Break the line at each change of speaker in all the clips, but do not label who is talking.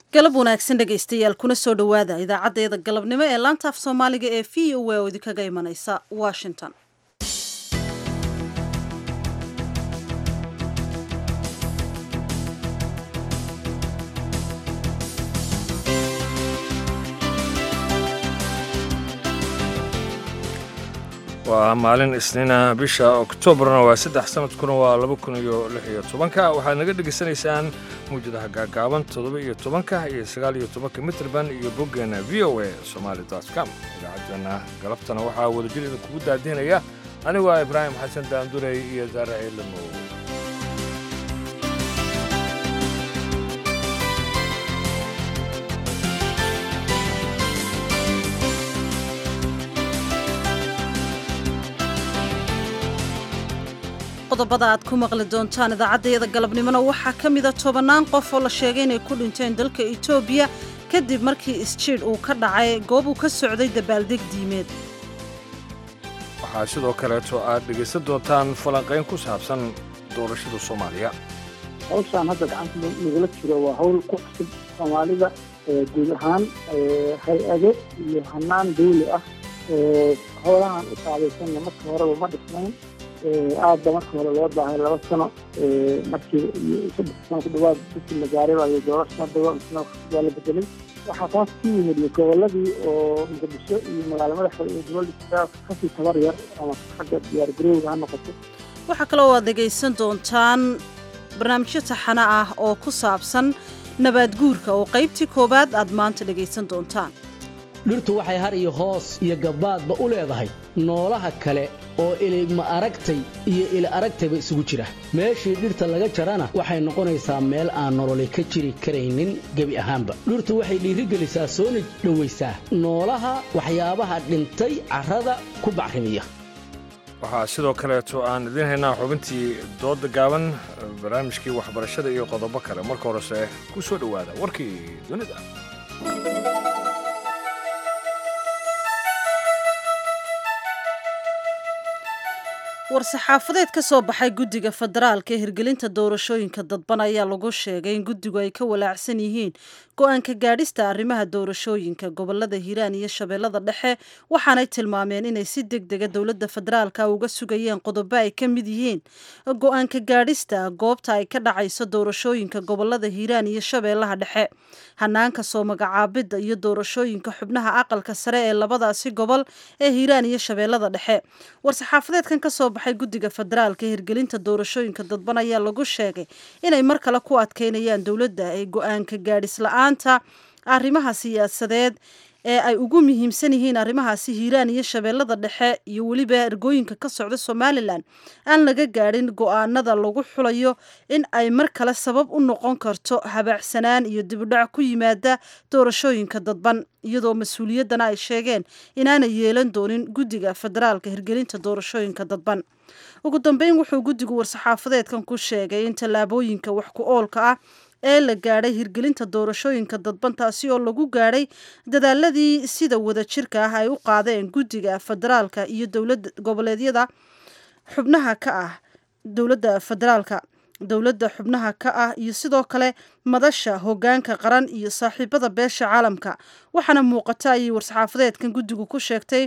galab wanaagsan dhegaystayaal kuna soo dhowaada idaacaddeeda galabnimo ee laanta af soomaaliga ee v o a oo idinkaga imanaysa washington
waa maalin isniina bisha oktoobarna waa saddex sanadkuna waa laba kun iyo lix iyo tobanka waxaad naga dhegaysanaysaan mawjadaha gaagaaban toddoba iyo tobanka iyo sagaal iyo tobanka mitrband iyo boggeena v o a somaali com idaacaddeenna galabtana waxaa wadajir idinkugu daadiinaya anigoo ah ibraahim xasan daandurey iyo saare ciilamo
qodobada aad ku maqli doontaan idaacaddayada galabnimona waxaa ka mida tobannaan qof oo la sheegay inay ku dhinteen dalka etoobiya kadib markii isjiidh uu ka dhacay goob uu ka socday dabaaldeg diimeed
waxaa sidoo kaleeto aad dhegaysan doontaan falanqayn ku saabsan doorashada soomaaliya
hawshaan hadda gacanta nagala jiro waa hawl ku cusub soomaalida guud ahaan hay-ado iyo hanaan dawli ah howlahan u saabaysanna marka horeba ma dhisnayn aada ba marka hore loo baahay laba sano markii saddex sano ku dhawaad bisi la gaaray iyo doorasha hadda waa la bedelay waxaa taas ku yimid goboladii oo muqdisho iyo magaalo madaxa iyo dowladda kasii tabar yar ama xagga diyaar garowga ha noqoto
waxaa kaloo aad dhegaysan doontaan barnaamijyo taxano ah oo ku saabsan nabaad guurka oo qaybtii koowaad aad maanta dhegaysan doontaan
dhirtu waxay har iyo hoos iyo gabbaadba u leedahay noolaha kale oo ilima aragtay iyo ili aragtayba isugu jira meeshii dhirta laga jarana waxay noqonaysaa meel aan nololi ka jiri karaynin gebi ahaanba dhirtu waxay dhiirigelisaa soona dhowaysaa noolaha waxyaabaha dhintay carrada ku bacrimiya
waxaa sidoo kaleeto aan idiin haynaa xubintii dooda gaaban barnaamijkii waxbarashada iyo qodobo kale marka horese ku soo dhowaada warkii dunida
war-saxaafadeed ka soo baxay guddiga federaalka ee hirgelinta doorashooyinka dadban ayaa lagu sheegay in guddigu ay ka walaacsan yihiin go-aanka gaadhista arrimaha doorashooyinka gobolada hiiraan iyo shabeellada dhexe waxaanay tilmaameen inay si deg dega dowladda federaalka uga sugayeen qodobo ay ka mid yihiin go-aanka gaadhista goobta ay ka dhacayso doorashooyinka gobolada hiiraan iyo shabeellaha dhexe hanaanka soo magacaabidda iyo doorashooyinka xubnaha aqalka sare ee labadaasi gobol ee hiiraan iyo shabeellada dhexe war-saxaafadeedkan kasoo baxay guddiga federaalka ee hirgelinta doorashooyinka dadban ayaa lagu sheegay inay mar kale ku adkeynayaan dowladda ay go-aanka gaadhis la-aanta arrimaha siyaasadeed ee ay ugu muhiimsan yihiin arrimahaasi hiiraan iyo shabeellada dhexe iyo weliba ergooyinka ka socda somalilan aan laga gaadhin go-aanada lagu xulayo in ay mar kale sabab u noqon karto habaacsanaan iyo dibudhac ku yimaada doorashooyinka dadban iyadoo mas-uuliyaddana ay sheegeen inaanay yeelan doonin guddiga federaalka hirgelinta doorashooyinka dadban ugu dambeyn wuxuu guddigu war-saxaafadeedkan ku sheegay in tallaabooyinka wax ku oolka ah ee la gaadhay hirgelinta doorashooyinka dadban taasi oo lagu gaadhay dadaaladii sida wadajirka ah ay u qaadeen guddiga federaalka iyo dowlad goboleedyada xubnaha ka ah dowladda federaalka dowladda xubnaha ka ah iyo sidoo kale madasha hoggaanka qaran iyo saaxiibada beesha caalamka waxaana muuqata ayay war-saxaafadeedkan guddigu ku sheegtay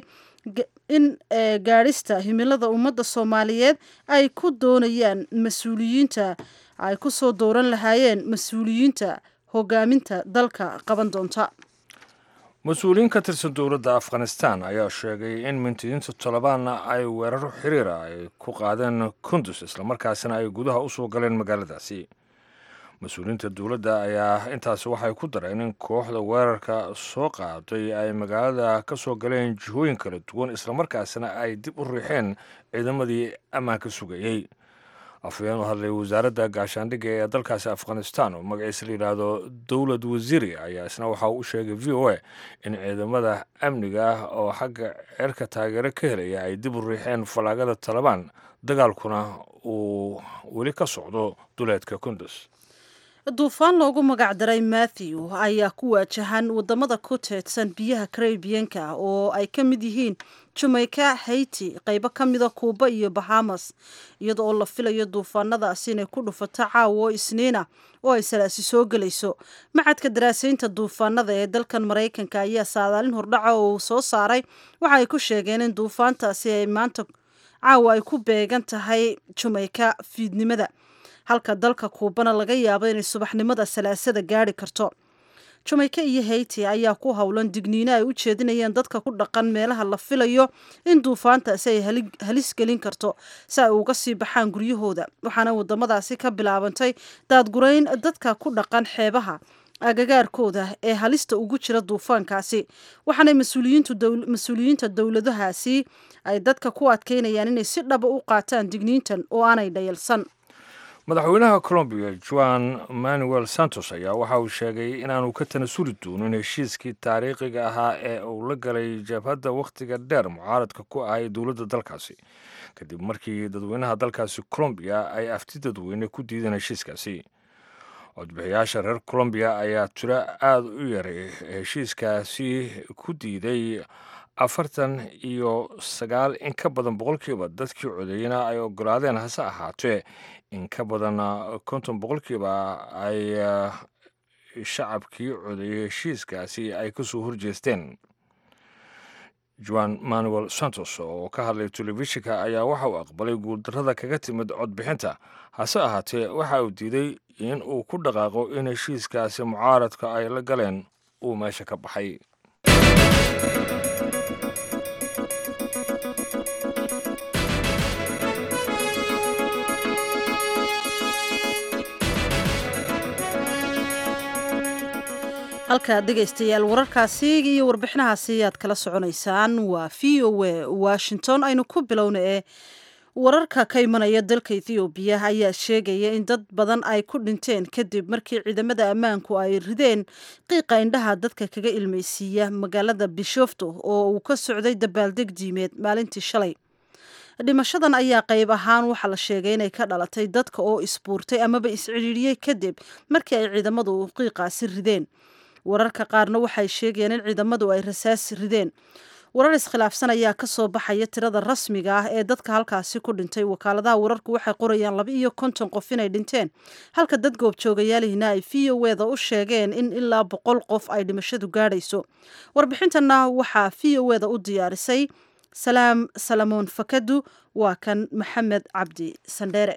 in gaadhista himilada ummadda soomaaliyeed ay ku doonayaan mas-uuliyiinta ay ku soo dooran lahaayeen mas-uuliyiinta hogaaminta dalka qaban doonta
mas-uuliyiin ka tirsan dowladda afghanistan ayaa sheegay in mintidiinta tolobaanna ay weeraro xiriira ay ku qaadeen kundus islamarkaasina ay gudaha u soo galeen magaaladaasi mas-uuliyiinta dowladda ayaa intaasi waxay ku dareen in kooxda weerarka soo qaaday ay magaalada ka soo galeen jihooyin kala duwan islamarkaasina ay dib u riixeen ciidamadii ammaanka sugayey afhayeen u hadlay wasaaradda gaashaandhigga ee dalkaasi afghanistan oo magaciisa la yidhaahdo dowlad wasiiri ayaa isna waxa uu u sheegay v o a in ciidamada amniga ah oo xagga ceerka taageero ka helaya ay dib u riixeen fallaagada talabaan dagaalkuna uu weli ka socdo duleedka kundus
duufaan loogu magacdaray matthew ayaa ku waajahan wadamada ku teedsan biyaha carabianka oo ay ka mid yihiin jamaica haiti qeybo ka mida kuuba iyo bahamas iyada oo la filayo duufaanadaasi inay ku dhufato caawo isniina oo ay salaasi soo gelayso macadka daraasaynta duufaanada ee dalkan maraykanka ayaa saadaalin hordhaca oo uu soo saaray waxa ay ku sheegeen in duufaantaasi ay maanta caawa ay ku beegan tahay jamaica fiidnimada halka dalka kuubana laga yaabo inay subaxnimada salaasada gaari karto jamaica iyo haiti ayaa ku howlan digniino ay u jeedinayaan dadka ku dhaqan meelaha la filayo in duufaantaasi ay halis gelin karto si ay uga sii baxaan guryahooda waxaana wadamadaasi ka bilaabantay daadgurayn dadka ku dhaqan xeebaha agagaarkooda ee halista ugu jira duufaankaasi waxaana mas-uuliyiinta dowladahaasi ay dadka ku adkeynayaan inay si dhaba u qaataan digniintan oo aanay dhayalsan
madaxweynaha colombiya juan manuel santos ayaa waxa uu sheegay inaanu ka tanasuli doonin heshiiskii taariikhiga ahaa ee uu la galay jabhadda wakhtiga dheer mucaaradka ku ahay dowladda dalkaasi kadib markii dadweynaha dalkaasi colombiya ay afti dadweyne ku diideen heshiiskaasi codbixiyaasha reer colombiya ayaa tiro aada u yaray heshiiskaasi ku diiday afartan iyo sagaal in ka badan boqolkiiba dadkii codeeyena ay ogolaadeen hase ahaatee in ka badan konton boqolkiiba ay shacabkii codeeyey heshiiskaasi ay kasoo horjeesteen juan manuel santos oo ka hadlay telefishinka ayaa waxa uu aqbalay guuldarrada kaga timid codbixinta hase ahaatee waxa uu diiday in uu ku dhaqaaqo in heshiiskaasi mucaaradka ay la galeen uu meesha ka baxay
halkaad dhegaystayaal wararkaasi iyo warbixinahaasi ayaad kala soconaysaan waa v o a washington aynu ku bilowna ee wararka ka imanaya dalka ethoobiya ayaa sheegaya in dad badan ay ku dhinteen kadib markii ciidamada ammaanku ay rideen qiiqa indhaha dadka kaga ilmaysiiya magaalada bishofto oo uu ka socday dabaaldeg diimeed maalintii shalay dhimashadan ayaa qayb ahaan waxaa la sheegay inay ka dhalatay dadka oo isbuurtay amaba iscidhiidhiyey kadib markii ay ciidamadu qiiqaasi rideen wararka qaarna waxay sheegayaan in ciidamadu ay rasaas rideen warar iskhilaafsan ayaa ka soo baxaya tirada rasmiga ah ee dadka halkaasi ku dhintay wakaaladaha wararku waxay qorayaan laba iyo konton qof inay dhinteen halka dad goobjoogayaalihina ay v o eda u sheegeen in ilaa boqol qof ay dhimashadu gaadhayso warbixintana waxaa v o eda u diyaarisay salaam salamoon fakadu waa kan maxamed cabdi sandheere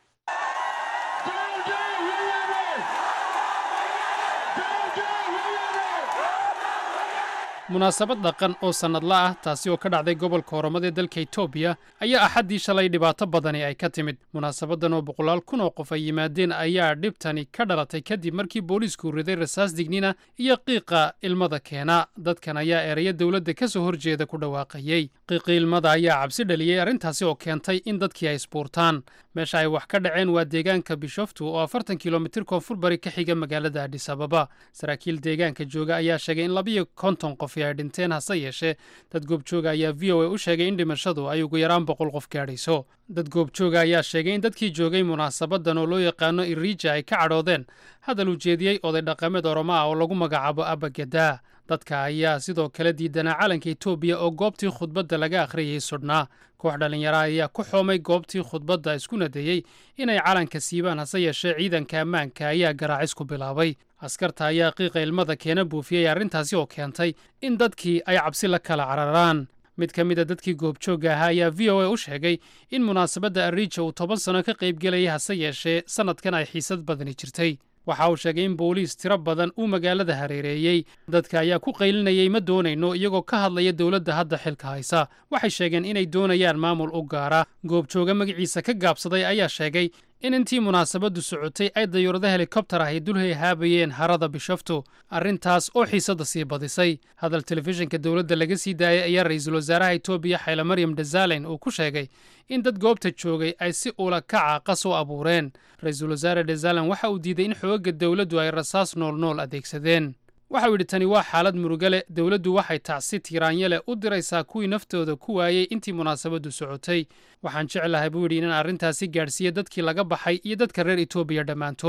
munaasabad dhaqan oo sannadla ah taasi oo ka dhacday gobolka horamada ee dalka etoobiya ayaa axaddii shalay dhibaato badani ay ka timid munaasabaddan oo boqolaal kun oo qof ay yimaadeen ayaa dhibtani ka dhalatay kadib markii booliisku riday rasaas dignina iyo qiiqa ilmada keena dadkan ayaa eraya dowladda ka soo horjeeda ku dhawaaqayey qiiqii ilmada ayaa cabsi dhaliyey arrintaasi oo keentay in dadkii ay isbuurtaan meesha ay wax ka dhaceen waa deegaanka bishoftu oo afartan kilomitir koonfur bari ka xiga magaalada adhis ababa saraakiil deegaanka jooga ayaa sheegay in labiyo konton qof ay dhinteen hase yeeshee dad goobjooga ayaa v o a u sheegay in dhimashadu ay ugu yaraan boqol qof gaadhayso dad goobjooga ayaa sheegay in dadkii joogay munaasabaddan oo loo yaqaano iriija ay ka cadhoodeen hadal ujeediyey oday dhaqameed oromo ah oo lagu magacaabo abagedaa dadka ayaa sidoo kale diidanaa calanka etoobiya oo goobtii khudbadda laga akhriyayay sudhnaa koox dhallinyara ayaa ku xoomay goobtii khudbadda isku nadeeyey inay calanka siibaan hase yeeshee ciidanka ammaanka ayaa garaacis ku bilaabay askarta ayaa qiiqa ilmada keena buufiyey arrintaasi oo keentay in dadkii ay cabsi la kala cararaan mid ka mid a dadkii goobjoogga ahaa ayaa v o a u sheegay in munaasabadda ariija uu toban sano ka qaybgelayay hase yeeshee sannadkan ay xiisad badani jirtay waxa uu sheegay in booliis tiro badan uu magaalada hareereeyey dadka ayaa ku qaylinayay ma doonayno iyagoo ka hadlaya dowladda hadda xilka haysa waxay sheegeen inay doonayaan maamul u gaara goobjooga magaciisa ka gaabsaday ayaa sheegay in intii munaasabaddu socotay ay dayuurada helikobtar ahy dulhay haabayeen harada bishoftu arrintaas oo xiisadda sii badisay hadal telefishinka dowladda laga sii daayay ayaa ra-iisul wasaaraha etoobiya xayla maryam dazalen uu ku sheegay in dad goobta joogay ay si ula kaca qas u abuureen ra-iisul wasaare dazalen waxa uu diiday in xoogagga dowladdu ay rasaas noolnool adeegsadeen waxa uu yidhi tani waa xaalad murugale dowladdu waxay tacsi tiiraanya leh u diraysaa kuwii naftooda ku waayey intii munaasabaddu socotay waxaan jeclahay buu yidhi inaan arrintaasi gaadhsiiya dadkii laga baxay iyo dadka reer etoobiya dhammaantood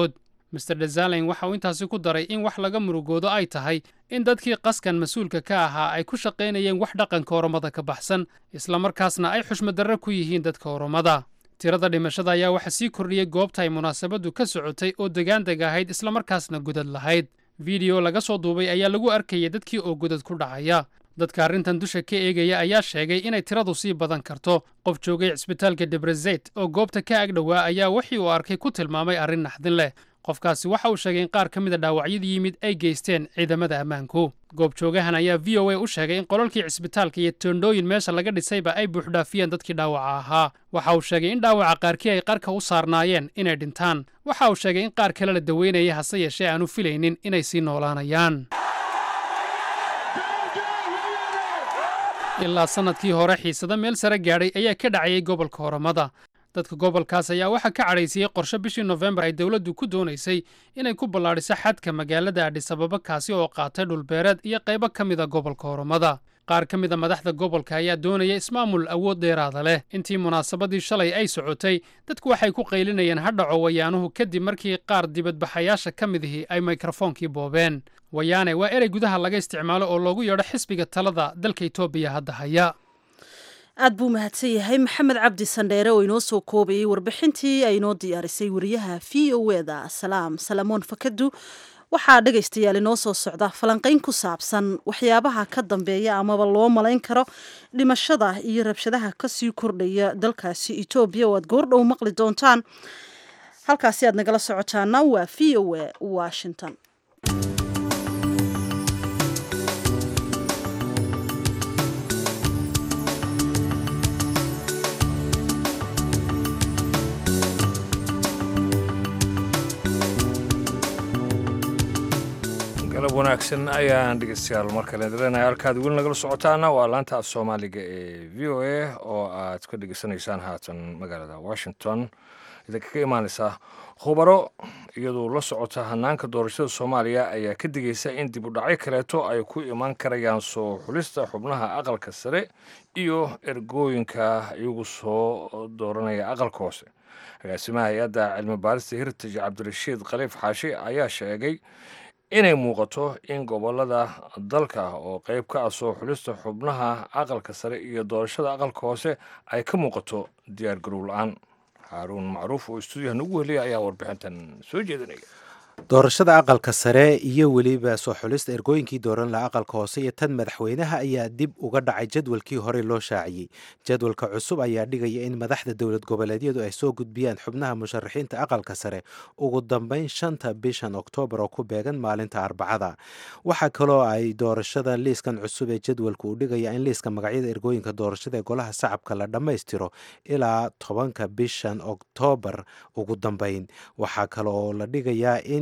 master desalin waxa uu intaasi ku daray in wax laga murugoodo ay tahay in dadkii qaskan mas-uulka ka ahaa ay ku shaqaynayeen wax dhaqanka oromada ka baxsan islamarkaasna ay xushmadarre ku yihiin dadka oromada tirada dhimashada ayaa waxaa sii kordhiyey goobta ay munaasabaddu ka socotay oo degaandeg ahayd islamarkaasna godad lahayd fideyo laga soo duubay ayaa lagu arkayay dadkii oo godad ku dhacaya dadka arrintan dusha ka eegaya ayaa sheegay inay tiradu sii badan karto qof joogay cisbitaalka debrezet oo goobta ka ag dhowaa ayaa wixii uu arkay ku tilmaamay arrin naxdin leh qofkaasi waxa uu sheegay in qaar ka mida dhaawacyada yimid ay geysteen ciidamada ammaanku goobjoogahan ayaa v o a u sheegay in qolalkii cisbitaalka iyo toondhooyin meesha laga dhisayba ay buuxdhaafiyeen dadkii dhaawaca ahaa waxa uu sheegay in dhaawaca qaarkii ay qarka u saarnaayeen inay dhintaan waxa uu sheegay in qaar kale la daweynaya hase yeeshee aanu filaynin inay sii noolaanayaan ilaa sannadkii hore xiisado meel sare gaadhay ayaa ka dhacayay gobolka oromada dadka gobolkaas ayaa waxaa ka cadhaysiyey qorshe bishii nofembar ay dowladdu ku doonaysay inay ku ballaadhiso xadka magaalada adhisababa kaasi oo qaatay dhulbeereed iyo qaybo ka mida gobolka oromada qaar ka mida madaxda gobolka ayaa doonaya ismaamul awood dheeraada leh intii munaasabadii shalay ay socotay dadku waxay ku qaylinayeen hadhaco wayaanuhu kadib markii qaar dibadbaxayaasha ka midihii ay mikrofoonkii boobeen wayaane waa erey gudaha laga isticmaalo oo loogu yeedho xisbiga talada dalka etoobiya hadda haya
aad buu mahadsan yahay maxamed cabdi sandheere oo inoo soo koobayay warbixintii ay inoo diyaarisay wariyaha v o eda salaam salamoon fakadu waxaa dhegaystayaal inoo soo socda falanqayn ku saabsan waxyaabaha ka dambeeya amaba loo malayn karo dhimashada iyo rabshadaha kasii kordhaya dalkaasi etoobiya oo aad goordhow maqli doontaan halkaasi aad nagala socotaana waa v o e washington
galab wanaagsan ayaan dhegeystayaal mar kale leenahay halkaad weli nagala socotaana waa laanta af soomaaliga ee v o a oo aad ka dhegeysanaysaan haatan magaalada washington idinka ka imaaneysa khubaro iyadoo la socota hanaanka doorashada soomaaliya ayaa ka digaysa in dib u dhacyo kaleeto ay ku imaan karayaan soo xulista xubnaha aqalka sare iyo ergooyinka iyagu soo dooranaya aqalka hoose agaasimaha hay-adda cilmi baarista heritage cabdirashiid khaliif xaashi ayaa sheegay inay muuqato in gobolada dalka oo qeyb ka ah soo xulista xubnaha aqalka sare iyo doorashada aqalka hoose ay ka muuqato diyaar garow la-aan xaaruun macruuf oo istuudiyaha nagu weliya ayaa warbixintan soo jeedinaya
doorashada aqalka sare iyo weliba soo xulista ergooyinkii dooran laha aqalka hoose iyo tan madaxweynaha ayaa dib uga dhacay jadwalkii horey loo shaaciyey jadwalka cusub ayaa dhigaya in madaxda dowlad goboleedyadu ay soo gudbiyaan xubnaha musharaxiinta aqalka sare ugu dambeyn shanta bishan oktoobar oo ku beegan maalinta arbacada waxaa kaloo ay doorashada liiskan cusub ee jadwalka uu dhigaya in liiska magacyada ergooyinka doorashada ee golaha shacabka la dhammaystiro ilaa tobanka bishan oktoobar ugu dambeyn waxaa kale oo la dhigayaa in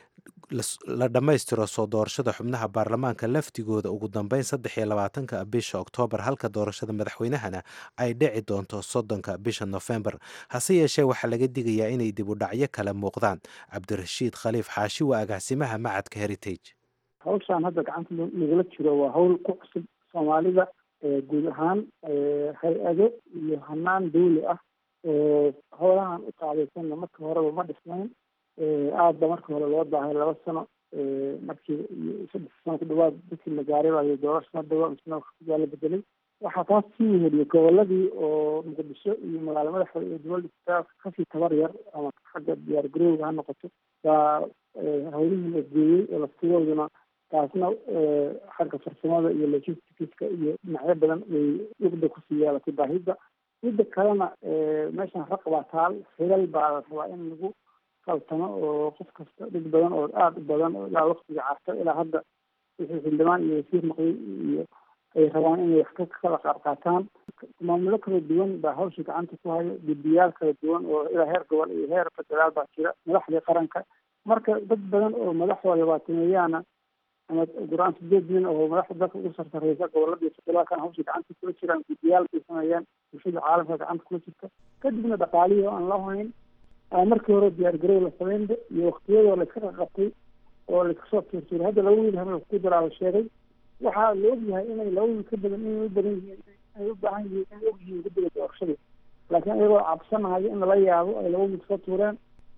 la dhammaystiro soo doorashada xubnaha baarlamaanka laftigooda ugu dambeyn saddex iyo labaatanka bisha oktoobar halka doorashada madaxweynahana ay dhici doonto soddonka bisha nofembar hase yeeshee waxaa laga digayaa inay dib u dhacyo kale muuqdaan cabdirashiid khaliif xaashi waa agaasimaha macadka heritage
hawshaan hadda gacanta lagala jiro waa hawl ku cusub soomaalida guud ahaan hay-ado iyo hanaan dawli ah howlahan u qaadaysanna marka horeba ma dhisnayn aada ba marka hore loo baahay laba sano markii saddex sano ku dhawaad dadkii la gaaray baa doorasho madawa misna waa la bedelay waxaa taas sii weheliye goboladii oo muqdisho iyo magaalo madaxda iyo dowladda kasii tabar yar ama xagga diyaar garowga ha noqoto baa hawlihii la geeyey oo laftigooduna taasna xagga farsamada iyo logisticska iyo dhinacyo badan way dhugda kusii yeelatay baahida midda kalena meeshan raq baa taal xilal baa la rabaa in lagu kaltamo oo qof kasta dhig badan oo aada u badan oo ilaa waktiga carto ilaa hadda wixii xildhibaan iyo wasiir noqday iyo ay rabaan inay wax ka kala qaad qaataan maamulo kala duwan baa hawsha gacanta ku hayo guddiyaal kala duwan oo ilaa heer gobol iyo heer federaal baa jira madaxdii qaranka marka dad badan oo madaxda labaatameeyaana ama guraan sideed nin oo madaxda dalka ugu sarsareysa goboladii federaalkana hawsha gacanta kula jiraan guddiyaal bay sameeyaan bulshada caalamka gacanta kula jirta kadibna dhaqaalihii oo aan la hayn markii hore diyaar garow la sameynba iyo waktiyadoo layska qaqabtay oo layskasoo tuurtuuray hadda laba wiil habel ku daraa la sheegay waxaa la ogyahay inay laba wiil ka badan inay u badan yihiin inay u baahan yihiin inay og yihiin guddiga doorashada laakiin iyagoo cabsanahayo in lala yaabo ay laba wiil soo tuureen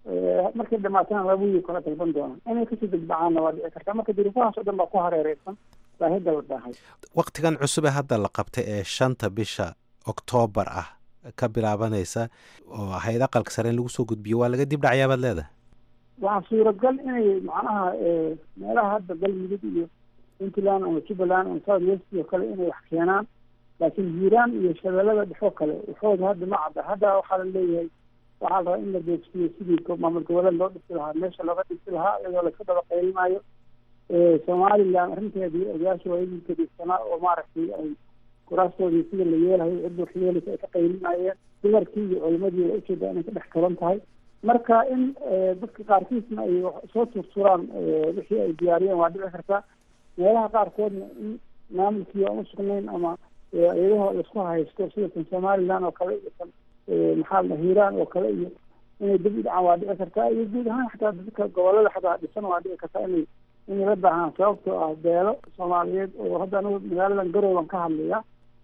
markay dhamaatana laba wiil kala dalban doonaan inay kasii degbacaanna waa dhici kartaa marka duruufahaas oo dhan baa ku hareereysan baahida la dhaahay
waktigan cusub ee hadda la qabtay ee shanta bisha oktoobar ah ka bilaabanaysa oo ahayd aqalka sare in lagu soo gudbiyo waa laga dib dhacayaa baad leedahay
waxaa suuragal inay macnaha meelaha hadda galmudug iyo puntland ama jubbaland ama south west oo kale inay wax keenaan laakiin hiiraan iyo shabeellada dhexoo kale waxooda hadda ma cadda hadda waxaa la leeyahay waxaa la rabaa in la deegsiyo sidii maamul goboleed loo dhisi lahaa meesha looga dhisi lahaa iyadoo laska daba qeylinayo somaliland arrinteedii odayaasha waaidinka dhigsanaa oo maaragtay ay kuraastoodii sida la yeelahay cidda wax yeelaysa ay ka qaylinayeen dumarkii iyo culimadii waa ujeedaa inay ka dhex kalan tahay marka in dadka qaarkiisna ay soo turturaan wixii ay diyaariyeen waa dhici kartaa meelaha qaarkoodna in maamulkii aan usugnayn ama iyadaho laisku haysto sida tan somaliland oo kale iyo tan maxaa la hiiraan oo kale iyo inay dib u dhacaan waa dhici kartaa iyo guud ahaan xataa dadka gobolada xataa dhisan waa dhici kartaa inay inay la baahaan sababtoo ah beelo soomaaliyeed oo hadda anigu magaaladan garowban ka hadlaya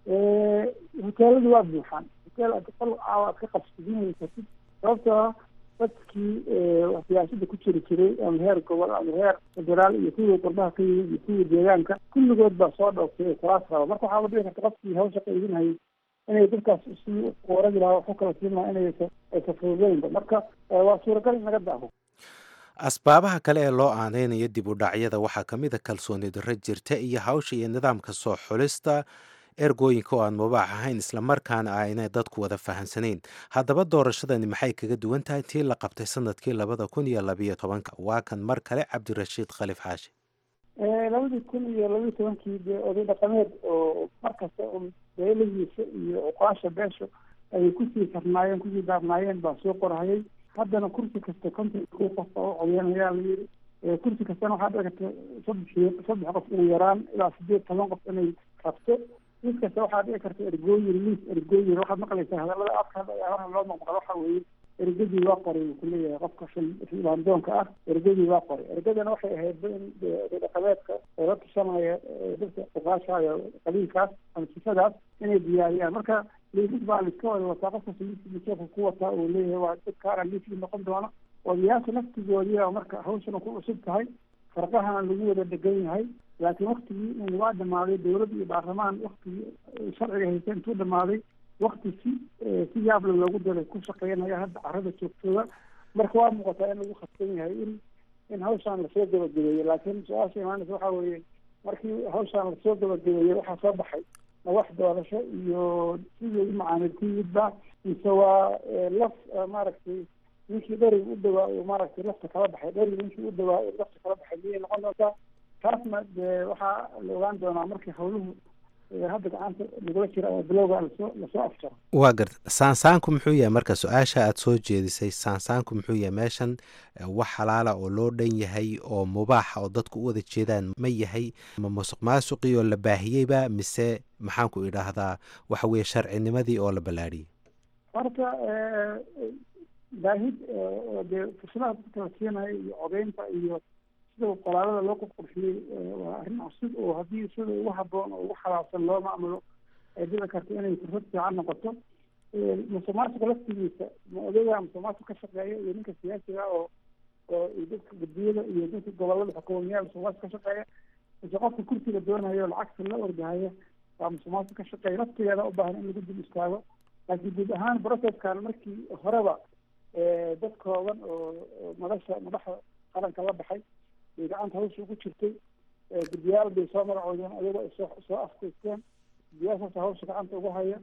hoteeladu waa buuxaan hoteel aad qol caawa aad ka qabsidinay kartid sababtoo ah dadkii siyaasada ku jiri jiray ama heer gobol ama heer federaal iyo kuwii qurbaha ka yimid iyo kuwii deegaanka kulligood baa soo dhooftay kuraas raba marka waxaa dhici karta qofkii hawsha qaydinhayay inay dadkaas si waragi lahaa waxu kala siin lahaa inay aysa fududeynba marka waa suuragal in laga daaho
asbaabaha kale ee loo aaneynayo dib u dhacyada waxaa ka mid a kalsooni darro jirta iyo hawsha iyo nidaamka soo xulista ergooyinka oo aan mubaax ahayn islamarkaana aynay dadku wada fahamsanayn haddaba doorashadani maxay kaga duwan tahay tii la qabtay sanadkii labada kun iyo labayo tobanka waa kan mar kale cabdirashiid khalif xaashi
labadii kun iyo labaiyo tobankii dee oday dhaqameed oo markasta un beelahiisa iyo cuqaasha beesha ayay kusii karnaayeen kusii daarnaayeen baa soo qorhayay haddana kursi kasta konton ku qof baa u codeynayaa la yidhi kursi kastana waxaa dhici karta saddex saddex qof inay yaraan ilaa sideed toban qof inay rabto mid kasta waxaa dhici karta ergooyin liis ergooyin waxaad maqlaysaa hadalada afka hore loo maqmaqlo waxa weeye ergadii waa qoray uu kuleeyahay qofka xildhibaandoonka ah ergadii waa qoray ergadana waxay ahayd in dhaqameedka oo la tushanaya dadka uqaashaayo qabiilkaas ama sifadaas inay diyaariyaan marka liisas baa laiska wada wataa qofkasta liiskiisa ku wataa uu leeyahay waa dadkaana liiskii noqon doona odayaasha naftigoodiia marka hawshana ku cusub tahay farqahana lagu wada degan yahay laakiin waktigii waa dhamaaday dowlad iyo baarlamaan waktigii sharciga haysa intuu dhamaaday wakti si si yaable loogu daray ku shaqeynaya hadda carada joogtooda marka waa muuqataa in lagu khasban yahay in in hawshaan lasoo gabagabeeyo laakiin su-aasha imaanaysa waxaa weeye markii hawshaan lasoo gabagabeeyey waxaa soo baxay ma wax doorasho iyo sidii u macaamil ku yimidba mise waa laf maaragtay ninkii dheriga u dhawaa uu maaragtay lafta kala baxay dheriga ninkii u dhawaa uu lafta kala baxay miyay noqon doontaa taasna dee waxaa la ogaan doonaa markii hawluhu hadda gacanta lagula jira oo bilowga lasoo lasoo afjaro
waa garta saansaanku muxuu yahay marka su-aasha aada soo jeedisay saansaanku muxuu yahay meeshan wax xalaala oo loo dhan yahay oo mubaaxa oo dadku u wada jeedaan ma yahay ma musuq maasuqii oo la baahiyeyba mise maxaanku idhaahdaa waxa weeye sharcinimadii oo la ballaadhiyey
horta baahid oo dee fursadaha dadka la siinayo iyo codeynta iyo sida qoraalada loo qorqorfiyey waa arrin cusub oo haddii sida ugu haboon oo ugu xalaabsan loo macmulo ay dhici karto inay fursad fiican noqoto musuqmaasuqa laftigiisa ma odayga musuqmaasuq ka shaqeeya iyo ninka siyaasiga oo oo dadka guddiyada iyo dadka gobolada xukuumiyaha musuqmaasuq ka shaqeeya mise qofka kursiga doonayo lacagta la ordahaya waa musuqmaasuq ka shaqeeya laftigeeda u baahan in lagu dib istaago laakiin guud ahaan processkan markii horeba dad kooban oo madasha madaxa qaranka la baxay bay gacanta hawsha ugu jirtay guddiyaal bay soo magacoodeen ayagoo ay soo soo afkaysteen guddiyaashaas hawsha gacanta ugu haya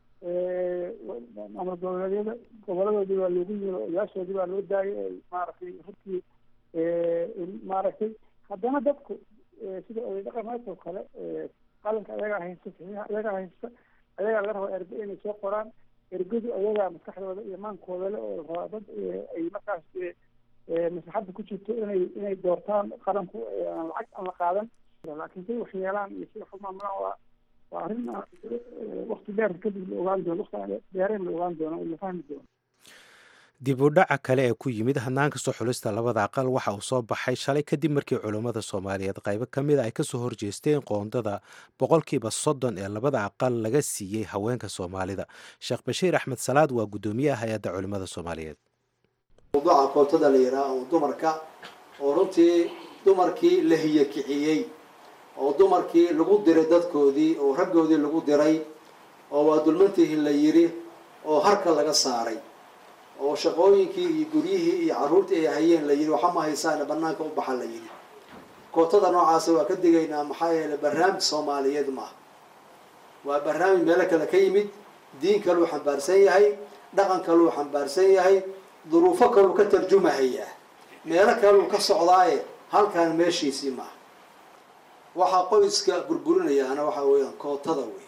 maamul goboleedyada goboladoodii waa loogu yiri odayaashoodii baa loo daayay ay maaragtay runtii maaragtay haddana dadku sida oday dhaqameedkoo kale qalinka ayagaa haysta saxiixa ayagaa haysta ayagaa laga rabaa ergo inay soo qoraan ergadu ayagaa maskaxdooda iyo maankooda le oo rabaa dad ay markaas maslaxadda ku jirto inay inay doortaan qaranku aan lacag aan la qaadan laakiin say waxyeelaan iyo si wax u maamulaan waa waa arrin wakti dheer kadib la ogaan doono wakti dheereen la ogaan doono oo la fahmi doono
dib u dhaca kale ee ku yimid hanaanka soo xulista labada aqal waxa uu soo baxay shalay kadib markii culummada soomaaliyeed qaybo ka mid a ay kasoo horjeesteen qoondada boqolkiiba soddon ee labada aqal laga siiyey haweenka soomaalida sheekh bashiir axmed salaad waa guddoomiyaha hay-adda culimmada soomaaliyeed
mawduuca kootada la yidhaha oo dumarka oo runtii dumarkii la hiyakiciyey oo dumarkii lagu diray dadkoodii oo raggoodii lagu diray oo waa dulmantihi la yidhi oo harka laga saaray oo shaqooyinkii iyo guryihii iyo carruurtii ay hayeen la yidhi waxa ma haysaana banaanka u baxa la yidhi kootada noocaasa waa ka digaynaa maxaa yeelay barnaamij soomaaliyeed maaha waa barnaamij meelo kale ka yimid diin kaluu xambaarsan yahay dhaqan kaluu xambaarsan yahay duruufo kaluu ka tarjumahayaa meelo kaluu ka socdaaye halkaan meeshiisii maaha waxaa qoyska burburinayaana waxaa weeyaan kootada wey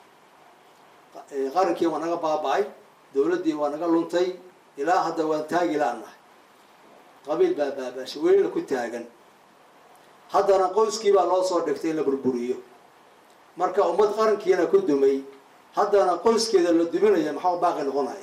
qarankii waa naga baaba-ay dawladdii waa naga luntay ilaa hadda waan taagi la-nahay qabiil baa baabaashay welina ku taagan haddana qoyskii baa loo soo dhigtay in la burburiyo marka ummad qarankiina ku dumay haddana qoyskeeda la duminaya maxaa baaqi noqonaya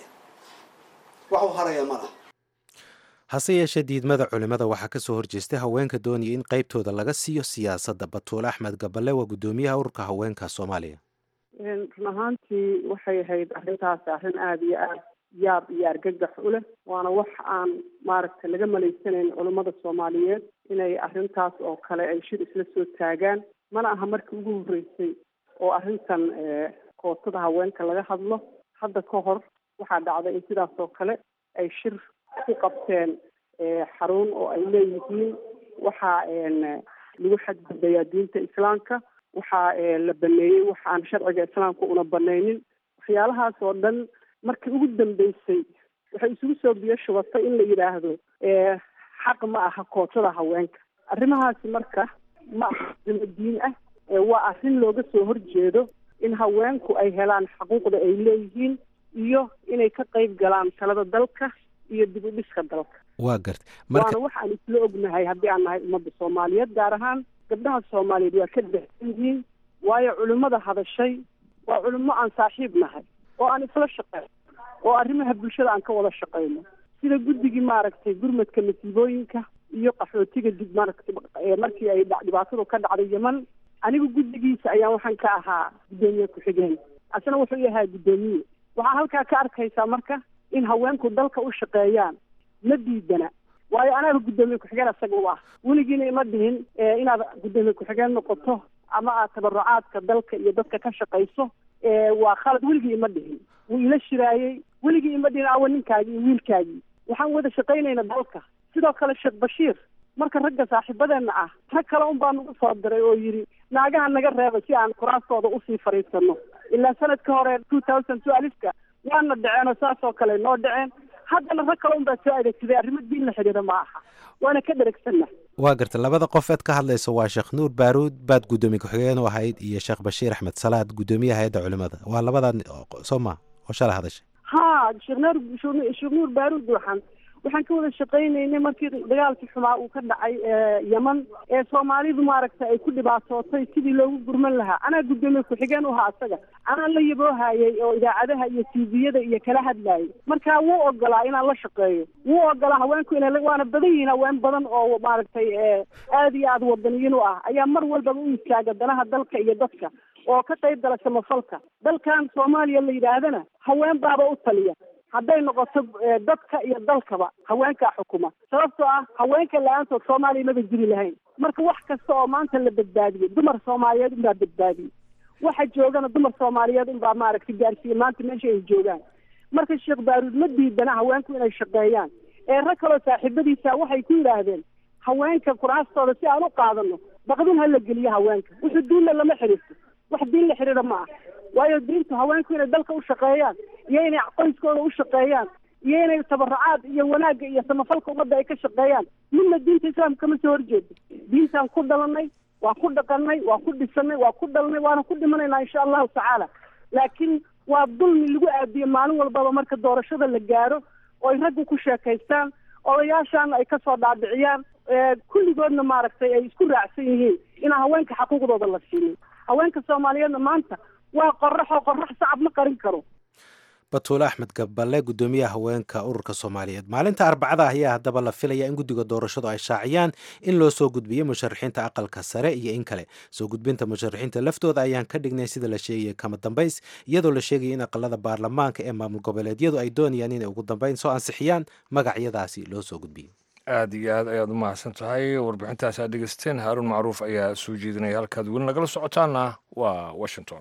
wax u haraya ma laha
hase yeeshee diidmada culimmada waxaa ka soo horjeestay haweenka doonaya in qaybtooda laga siiyo siyaasadda batuule axmed gaballe waa guddoomiyaha ururka haweenka soomaaliya
run ahaantii waxay ahayd arrintaasi arrin aada iyo aada yaab iyo argagax u leh waana wax aan maaragtay laga malaysanayn culummada soomaaliyeed inay arrintaas oo kale ay shir isla soo taagaan mana aha markii ugu horreysay oo arrintan kootada haweenka laga hadlo hadda ka hor waxaa dhacday in sidaas oo kale ay shir ku qabteen xarun oo ay leeyihiin waxaa lagu xadgudbayaa diinta islaamka waxaa la baneeyey waxa aan sharciga islaamka una banaynin waxyaalahaas oo dhan markii ugu dambeysay waxay isugu soo biyo shubatay in la yidhaahdo xaq ma aha kootada haweenka arrimahaasi marka ma aha arrimo diin ah waa arrin looga soo horjeedo in haweenku ay helaan xuquuqda ay leeyihiin iyo inay ka qayb galaan talada dalka iyo dib u dhiska dalka
waa garta
waana wax aan isla ognahay haddii aan nahay ummadda soomaaliyeed gaar ahaan gabdhaha soomaaliyeed waa ka dahsan yihiin waayo culimmada hadashay waa culimmo aan saaxiib nahay oo aan isla shaqeyno oo arrimaha bulshada aan ka wada shaqeyno sida guddigii maaragtay gurmadka masiibooyinka iyo qaxootiga dib maaragtay markii ay dhibaatadu ka dhacday yeman anigu guddigiisa ayaan waxaan ka ahaa guddoomiye ku-xigeen asna wuxuu yahaa guddoomiye waxaa halkaa ka arkaysaa marka in haweenku dalka u shaqeeyaan ma diidana waayo anaaba guddoomiye ku-xigeen isaga u ah weligiina ima dhihin inaad guddoomiye ku-xigeen noqoto ama aad tabarucaadka dalka iyo dadka ka shaqayso waa khalad weligii ima dhihin wuu ila shiraayey weligii ima dhihin awa ninkaagii iyo wiilkaagii waxaan wada shaqaynayna dalka sidoo kale sheekh bashiir marka ragga saaxiibadeenna ah rag kale un baa nagu soo diray oo yidhi naagaha naga reeba si aan kuraastooda usii fadhiisano ilaa sanadka hore two thousand two alifka waana dhaceen oo saas oo kale noo dhaceen haddana rag kale un baa soo adeegsaday arrimo diin la xidhiidha ma aha waana ka dheregsanna
waa garta labada qof eed ka hadlaysa waa sheekh nuur baaruud baad guddoomiye ku-xigeen u ahayd iyo sheekh bashiir axmed salaad guddoomiyaha hay-adda culimada waa labadan soo ma oo shalay hadashay
ha sheekh nuur sheekh nuur baaruud waxaan waxaan ka wada shaqaynaynay markii dagaalkii xumaa uu ka dhacay yeman ee soomaalidu maaragtay ay ku dhibaatootay sidii loogu gurman lahaa anaa guddoomiye ku-xigeen u ahaa asaga anaa la yaboohayay oo idaacadaha iyo tviyada iyo kala hadlayay marka wuu ogolaa inaan la shaqeeyo wuu ogolaa haweenku ina waana badan yihiin haween badan oo maaragtay aada iyo aada wadaniyiin u ah ayaa mar walbaba u istaaga danaha dalka iyo dadka oo ka qayb gala samafalka dalkan soomaaliya la yidhaahdana haween baaba u taliya hadday noqoto dadka iyo dalkaba haweenkaa xukuma sababtoo ah haweenka la-aantood soomaaliya maba jiri lahayn marka wax kasta oo maanta la badbaadiyey dumar soomaaliyeed unbaa badbaadiyey waxa joogana dumar soomaaliyeed unbaa maaragtay gaarsiiye maanta meesha ay joogaan marka sheekh baaruud ma diidana haweenku inay shaqeeyaan ee rag kaloo saaxiibadiisa waxay ku yidhaahdeen haweenka kuraastooda si aan u qaadano baqdin ha la geliyo haweenka wuxuu diinna lama xiriirto wax diin la xiriira ma ah waayo diintu haweenku inay dalka u shaqeeyaan iyo inay qoyskooda u shaqeeyaan iyo inay tabarucaad iyo wanaagga iyo samafalka ummadda ay ka shaqeeyaan midna diinta islaamka kama soo horjeedo diintaan ku dhalanay waa ku dhaqanay waa ku dhisanay waa ku dhalanay waana ku dhimanaynaa insha allahu tacaala laakiin waa dulmi lagu aadiyo maalin walbaba marka doorashada la gaaro oo ay raggu ku sheekaystaan odayaashaana ay kasoo dhaadhiciyaan kulligoodna maaragtay ay isku raacsan yihiin inaan haweenka xaquuqdooda la siinin haweenka soomaaliyeedna maanta waa qoraxoo qorax sacab ma qarin karo
batuule axmed gaballe gudoomiyaha haweenka ururka soomaaliyeed maalinta arbacada ayaa haddaba la filaya in guddiga doorashadu ay shaaciyaan in loo soo gudbiyo musharaxiinta aqalka sare iyo in kale soo gudbinta musharaxiinta laftooda ayaan ka dhignay sida la sheegaya kama dambays iyadoo la sheegaya in aqalada baarlamaanka ee maamul goboleedyadu ay doonayaan inay ugu dambeyn soo ansixiyaan magacyadaasi loo soo gudbiyo
aada iyo aad ayaad u mahadsan tahay warbixintaas aad dhegeysteen haaruun macruuf ayaa soo jeedinaya halkaad weli nagala socotaana waa washington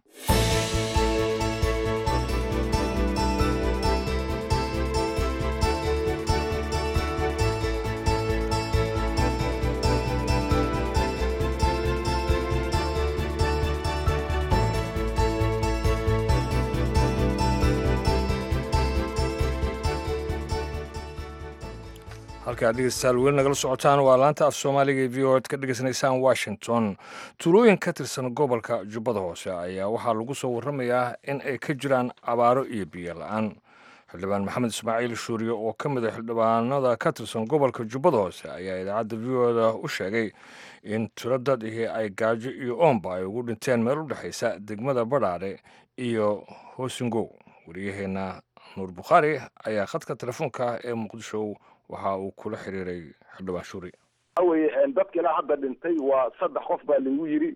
halkaad dhegeystayaal weli nagala socotaan waa laanta af soomaaliga ee v o ad ka dhegeysanaysaan washington tuulooyin ka tirsan gobolka jubbada hoose ayaa waxaa lagu soo warramayaa in ay ka jiraan abaaro iyo biyo la-aan xildhibaan maxamed ismaaciil shuuriye oo ka mid a xildhibaanada ka tirsan gobolka jubbada hoose ayaa idaacadda v o da u sheegay in tiro dad ihi ay gaajo iyo oomba ay ugu dhinteen meel u dhexaysa degmada badhaadhe iyo hoosingow wariyaheenna nuur bukhaari ayaa khadka telefoonka ee muqdisho waxa uu kula xiriiray xildhibaan shuri
awey dadka ilaa hadda dhintay waa saddex qof baa lagu yiri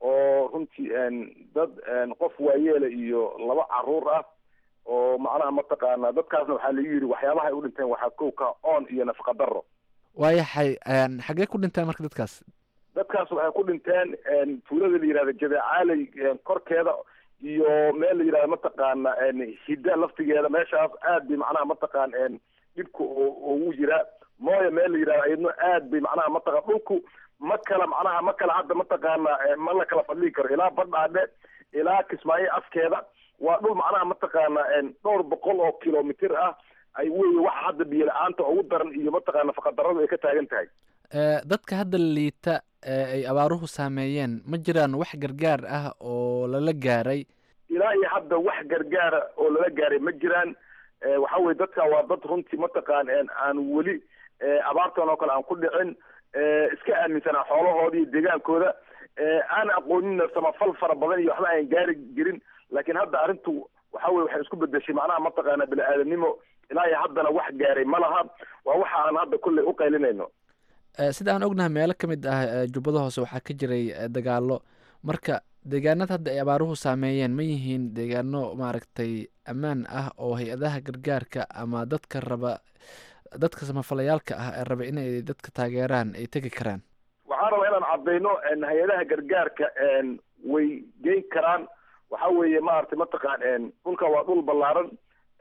oo runtii dad qof waayeela iyo laba caruur ah oo macnaha mataqaana dadkaasna waxaa lagu yiri waxyaabaha ay u dhinteen waxaa kow ka oon iyo nafaqa daro
waayahay xaggee ku dhinteen marka dadkaas
dadkaas waxay ku dhinteen tuulada la yihahda jadecaaley korkeeda iyo meel la yihahda mataqaana hidda laftigeeda meeshaas aad bay macnaha mataqaan dhibka ugu jira mooya meel la yidhahdo iyadno aad bay macnaha mataqa dhulku ma kala macnaha ma kala hadda mataqaana ma la kala fadlii karo ilaa badhaadhe ilaa kismaayo afkeeda waa dhul macnaha mataqaana dhowr boqol oo kilomitr ah ay wey waxa hadda biyo la-aanta ugu daran iyo mataqaana nafaqadaradu ay ka taagan tahay
dadka hadda liita ee ay abaaruhu saameeyeen ma jiraan wax gargaar ah oo lala gaaray
ilaa iyo hadda wax gargaara oo lala gaaray ma jiraan waxa weye dadka waa dad runtii mataqaan aan weli abaartan oo kale aan ku dhicin iska aaminsanaa xoolahooda iyo deegaankooda aan aqoonina samafal fara badan iyo waxba aan gaari jirin laakiin hadda arrintu waxa weye waxay isku bedeshay macnaha mataqaana bini aadamnimo ilaa iyo haddana wax gaaray ma laha waa waxa aan hadda kulley u qaylinayno
sida aan ognahay meelo ka mid ah jubbada hoose waxaa ka jiray dagaalo marka deegaanada hadda ay abaaruhu saameeyeen ma yihiin deegaano maaragtay ammaan ah oo hay-adaha gargaarka ama dadka raba dadka samafalayaalka ah ee raba inay dadka taageeraan ay tegi karaan
waxaan rabaa inaan caddayno hay-adaha gargaarka way geyn karaan waxa weeye maaragtay mataqaan dhulka waa dhul ballaaran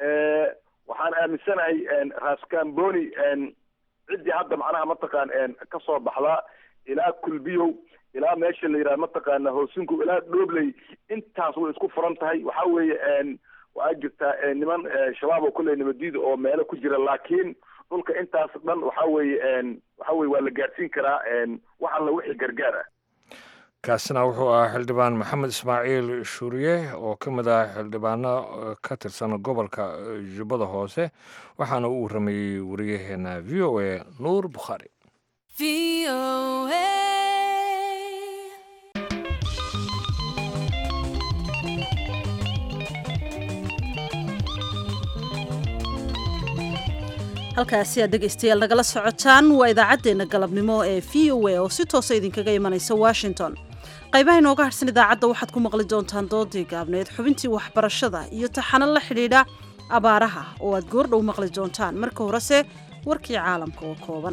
waxaan aaminsanahay raskamboni ciddii hadda macnaha mataqaan ka soo baxdaa ilaa kulbiyow ilaa meesha la yidhaha mataqaana hoosinko ilaa dhobley intaas way isku furan tahay waxa weeye waa jirtaa niman shabaab oo kulley nabadiida oo meelo ku jira laakiin dhulka intaas dhan waxa weeye waxa weye waa la gaadhsiin karaa wax alla wixii gargaar ah
kaasina wuxuu ahaa xildhibaan maxamed ismaaciil shuuriye oo ka mid ah xildhibaano ka tirsan gobolka jubbada hoose waxaana uu waramayey wariyaheena v o a nuur bukhaari
halkaasi aad dhegaystayaal nagala socotaan waa idaacaddeenna galabnimo ee v o a oo si toosa idinkaga imanaysa washington qaybaha inooga harhsan idaacadda waxaad ku maqli doontaan doodii gaabneed xubintii waxbarashada iyo taxano la xidhiidha abaaraha oo aad goordhow maqli doontaan marka horese warkii caalamka oo kooban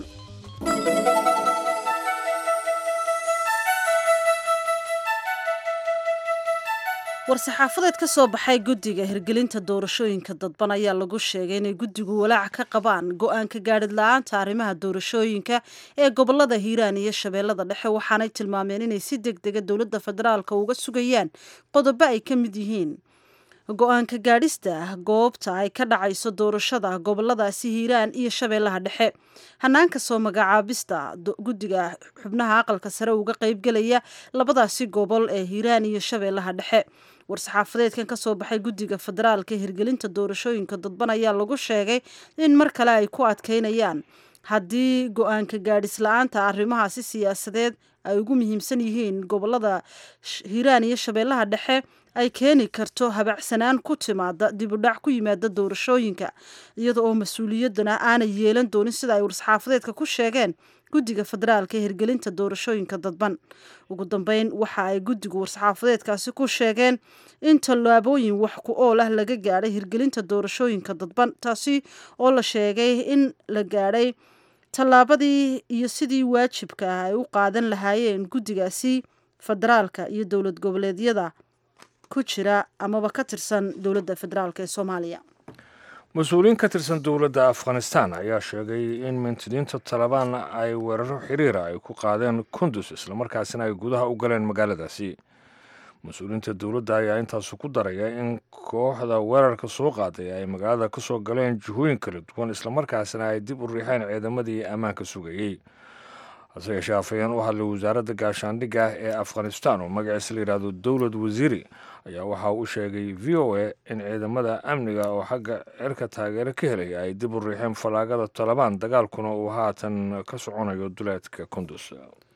war-saxaafadeed ka soo baxay guddiga hirgelinta doorashooyinka dadban ayaa lagu sheegay inay guddigu walaac ka qabaan go-aanka gaadhid la-aanta arrimaha doorashooyinka ee gobolada hiiraan iyo shabeellada dhexe waxaanay tilmaameen inay si deg dega dowladda federaalka uga sugayaan qodobo ay ka mid yihiin go-aanka gaadhista goobta ay ka dhacayso doorashada goboladaasi hiiraan iyo shabeellaha dhexe hanaanka soo magacaabista guddiga xubnaha aqalka sare uga qaybgelaya labadaasi gobol ee hiiraan iyo shabeellaha dhexe war-saxaafadeedkan ka soo baxay guddiga federaalka hirgelinta doorashooyinka dadban ayaa lagu sheegay in mar kale ay ku adkeynayaan haddii go-aanka gaadhis la-aanta arrimahaasi siyaasadeed ay ugu muhiimsan yihiin gobolada hiiraan iyo shabeellaha dhexe ay keeni karto habacsanaan ku timaada dibudhac ku yimaada doorashooyinka iyada oo mas-uuliyaddana aanay yeelan doonin sida ay war-saxaafadeedka ku sheegeen guddiga federaalka ee hirgelinta doorashooyinka dadban ugu dambeyn waxa ay guddigu war-saxaafadeedkaasi ku sheegeen in tallaabooyin wax ku ool ah laga gaadhay hirgelinta doorashooyinka dadban taasi oo la sheegay in la gaadhay tallaabadii iyo sidii waajibka ah ay u qaadan lahaayeen guddigaasi federaalka iyo dowlad goboleedyada ku jira amaba ka tirsan dowladda federaalk ee soomaaliya
mas-uuliyiin ka tirsan dowladda afghanistan ayaa sheegay in mintidiinta talabaan ay weeraro xiriira ay ku qaadeen kundus islamarkaasina ay gudaha u galeen magaaladaasi mas-uuliyiinta dowladda ayaa intaasu ku daraya in kooxda weerarka soo qaaday ay magaalada ka soo galeen jihooyin kala duwan islamarkaasina ay dib u riixeen ciidamadii ammaanka sugayey hase yeeshee afhayeen u hadlay wasaaradda gaashaandhigga ee afghanistan oo magaciisa la yidhaahdo dowlad wasiiri ayaa waxa uu u sheegay v o a in ciidamada amniga oo xagga cirka taageero ka helaya ay dib u riixeen fallaagada talabaan dagaalkuna uu haatan ka soconayo duleedka kundus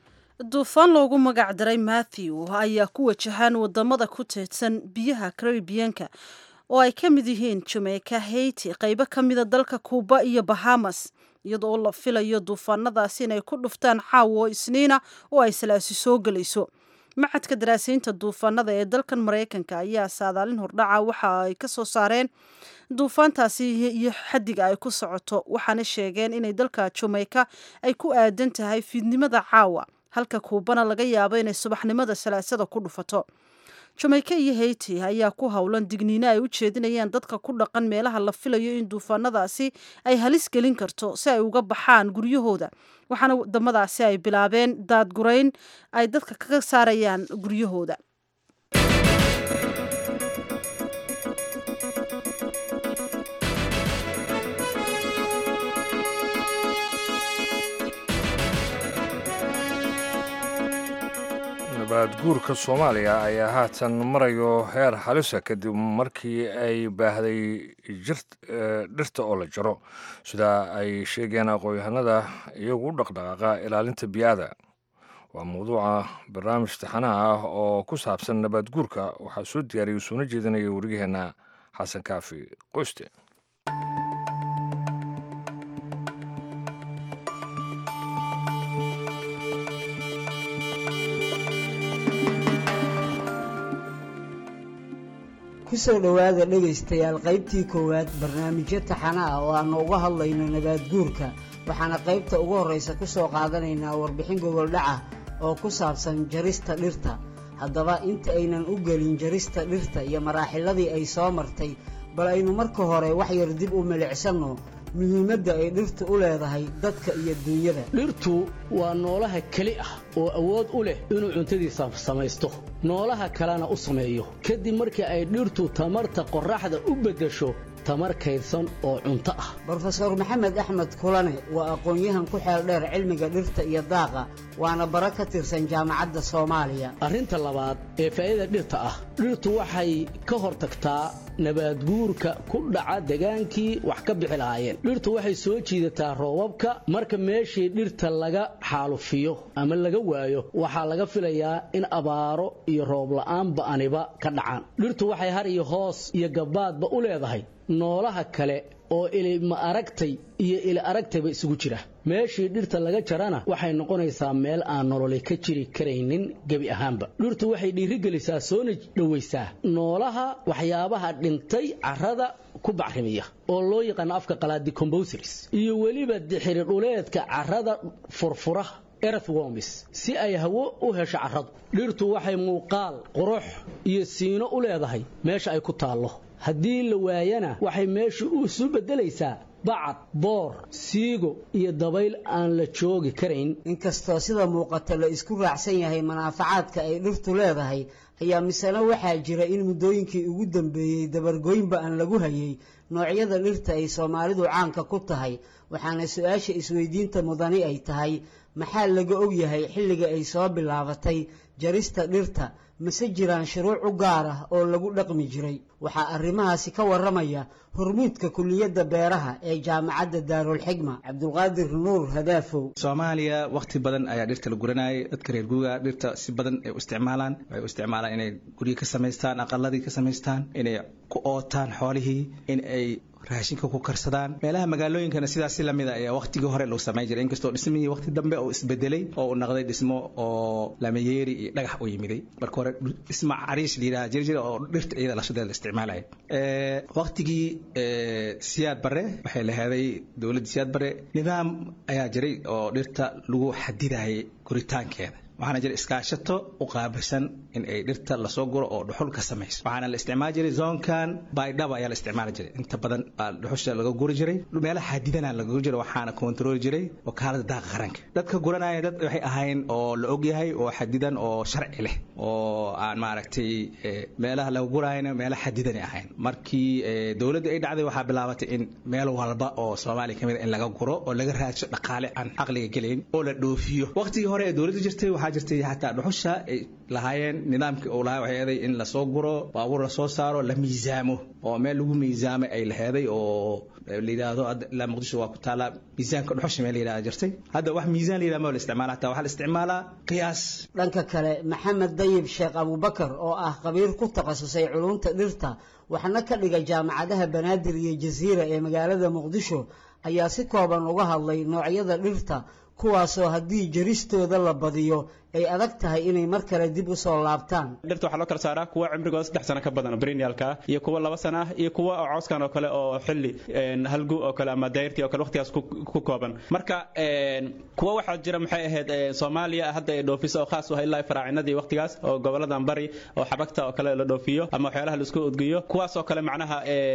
duufaan loogu magac daray matthew ayaa ku wajahaan wadamada ku teedsan biyaha caribiyanka oo ay ka mid yihiin jamaica haiti qaybo ka mida dalka kuuba iyo bahamas iyadoo la filayo duufaanadaasi inay ku dhuftaan caawo isniina oo ay salaasi soo gelayso macadka daraasiinta duufaanada ee dalkan maraykanka ayaa saadaalin hordhaca waxa ay ka soo saareen duufaantaasi iyo xadiga ay ku socoto waxaana sheegeen inay dalka jamaica ay ku aadan tahay fiidnimada caawa halka kuubana laga yaabo inay subaxnimada salaasada ku dhufato jamaica iyo haiti ayaa ku howlan digniino ay u jeedinayaan dadka ku dhaqan meelaha la filayo in duufaanadaasi ay halis gelin karto si ay uga baxaan guryahooda waxaana wadamadaasi ay bilaabeen daadgurayn ay dadka kaga saarayaan guryahooda
nabaad guurka soomaaliya ayaa haatan marayo heer halisa kadib markii ay baahday dhirta oo la jaro sida ay sheegeen aqoon-yahanada iyagu u dhaqdhaqaaqa ilaalinta biyaada waa mawduuca barnaamij taxanaha ah oo ku saabsan nabaad guurka waxaa soo diyaariyay soona jeedinaya wariyaheenna xasan kaafi qoyste
kusoo dhowaada dhegaystayaal qaybtii koowaad barnaamijyo taxana ah oo aannu uga hadlayno nabaad guurka waxaana qaybta ugu horraysa ku soo qaadanaynaa warbixin gogoldhaca oo ku saabsan jarista dhirta haddaba inta aynan u gelin jarista dhirta iyo maraaxiladii ay soo martay bal aynu marka hore wax yar dib u milicsanno muhiimadda ay dhirtu u leedahay dadka iyo duunyada
dhirtu waa noolaha keli ah oo awood u leh inuu cuntadiisa samaysto noolaha kalena u sameeyo kadib markii ay dhirtu tamarta qorraxda u beddesho tamar kaydsan oo cunto ah
brofeor maxamed axmed kulane waa aqoon-yahan ku xeel dheer cilmiga dhirta iyo daaqa waana bara ka tirsan jaamacadda soomaaliya
arrinta labaad ee faa'iida dhirta ah dhirtu waxay ka hortagtaa nabaadguurka ku dhaca degaankii wax ka bixi lahaayeen dhirtu waxay soo jiidataa roobabka marka meeshii dhirta laga xaalufiyo ama laga waayo waxaa laga filayaa in abaaro iyo roob la'aan ba'aniba ka dhacaan dhirtu waxay har iyo hoos iyo gabbaadba u leedahay noolaha kale oo ilima aragtay iyo ili aragtayba isugu jira meeshii dhirta laga jarana waxay noqonaysaa meel aan nololi ka jiri karaynin gebi ahaanba dhirtu waxay dhiirigelisaa soona dhowaysaa noolaha waxyaabaha dhintay carrada ku bacrimiya oo loo yaqaano afka qalaadi combosers iyo weliba dixiri dhuleedka carrada furfura earthworms si ay hawo u hesho carradu dhirtu waxay muuqaal qurux iyo siino u leedahay meesha ay ku taallo haddii la waayana waxay meeshu isu beddelaysaa bacad boor siigo iyo dabayl aan la joogi karayn
inkastoo sida muuqata la isku raacsan yahay manaafacaadka ay dhirtu leedahay ayaa misena waxaa jira in muddooyinkii ugu dambeeyey dabargoynba aan lagu hayay noocyada dhirta ay soomaalidu caanka ku tahay waxaana su-aasha isweydiinta mudani ay tahay maxaa laga og yahay xilliga ay soo bilaabatay jarista dhirta mase jiraan shuruuc u gaar ah oo lagu dhaqmi jiray waxaa arrimahaasi ka warramaya hormuudka kuliyadda beeraha ee jaamacadda daarulxigma cabdulqaadir nuur hadaafow
soomaaliya wakhti badan ayaa dhirta la guranayay dadka reer guuga dhirta si badan ay u isticmaalaan waxay u isticmaalaan inay guryo ka samaystaan aqaladii ka samaystaan inay ku ootaan xoolihii in ay raashinka ku karsadaan meelaha magaalooyinkana sidaas si lamid a ayaa waqtigii hore lagu samayn jiray inkastoo dhismihii waqti dambe oo isbedelay oo uu noqday dhismo oo lamayeeri iyo dhagax u yimiday marka hore dhismo cariish la yidhaha jiri jira oo dhirta iyada lashadeeda la isticmaalaya waqtigii siyaad bare waxay laheeday dowladda siyaad bare nidaam ayaa jiray oo dhirta lagu xadidayay guritaankeeda waxaana jira iskaashato u qaabilsan in ay dhirta lasoo guro oo dhuxul ka samayso waxaana la isticmaali jiray zoonkan baydhaba ayaa la isticmaali jiray inta badan baa dhuxusha laga guri jiray meelaha xadidana laga guri jiray waxaana kontarooli jiray wakaalada daaqa qaranka dadka guranaya dad waxay ahayn oo la ogyahay oo xadidan oo sharci leh oo aan maaragtay meelaha laga gurayana meela xadidanay ahayn markii dowladda ay dhacday waxaa bilaabatay in meel walba oo soomaaliya kamid in laga guro oo laga raadsho dhaqaale aan caqliga gelayn oo la dhoofiyo waqtigii hore ee dowladda jirtay waxaa jirtay xataa dhuxusha ay lahaayeen nidaamkii uu lahaa waxay eeday in lasoo guro baabuur lasoo saaro la miisaamo oo meel lagu miisaamay ay laheeday oo la yidhaahdo ilaa muqdisho waa ku taallaa miisaanka dhuxusha meel la yidhahda jirtay hadda wax miisaan la yidhahda ma la isticmaala hataa waxaa la isticmaalaa qiyaas
dhanka kale maxamed dayib sheekh abubakar oo ah khabiir ku takhasusay culunta dhirta waxna ka dhiga jaamacadaha banaadir iyo jasiira ee magaalada muqdisho ayaa si kooban uga hadlay noocyada dhirta kuwaasoo haddii jaristooda la badiyo ay adag tahay inay mar kale dib u soo laabtaan
dhirta waxaa loo kala saaraa kuwa cimrigooda saddex sano ka badan brenialka ah iyo kuwa laba sano ah iyo kuwa cooskan oo kale oo xilli halgu oo kale ama dayrtii oo kale waqtigaas ku kooban marka kuwa waxaa jira maxay ahayd soomaaliya hadda ay dhoofiso oo khaas u ah ilaa faraacinadii waqtigaas oo goboladan bari oo xabagta oo kale la dhoofiyo ama waxyaalaha laisku udgiyo kuwaas oo kale macnaha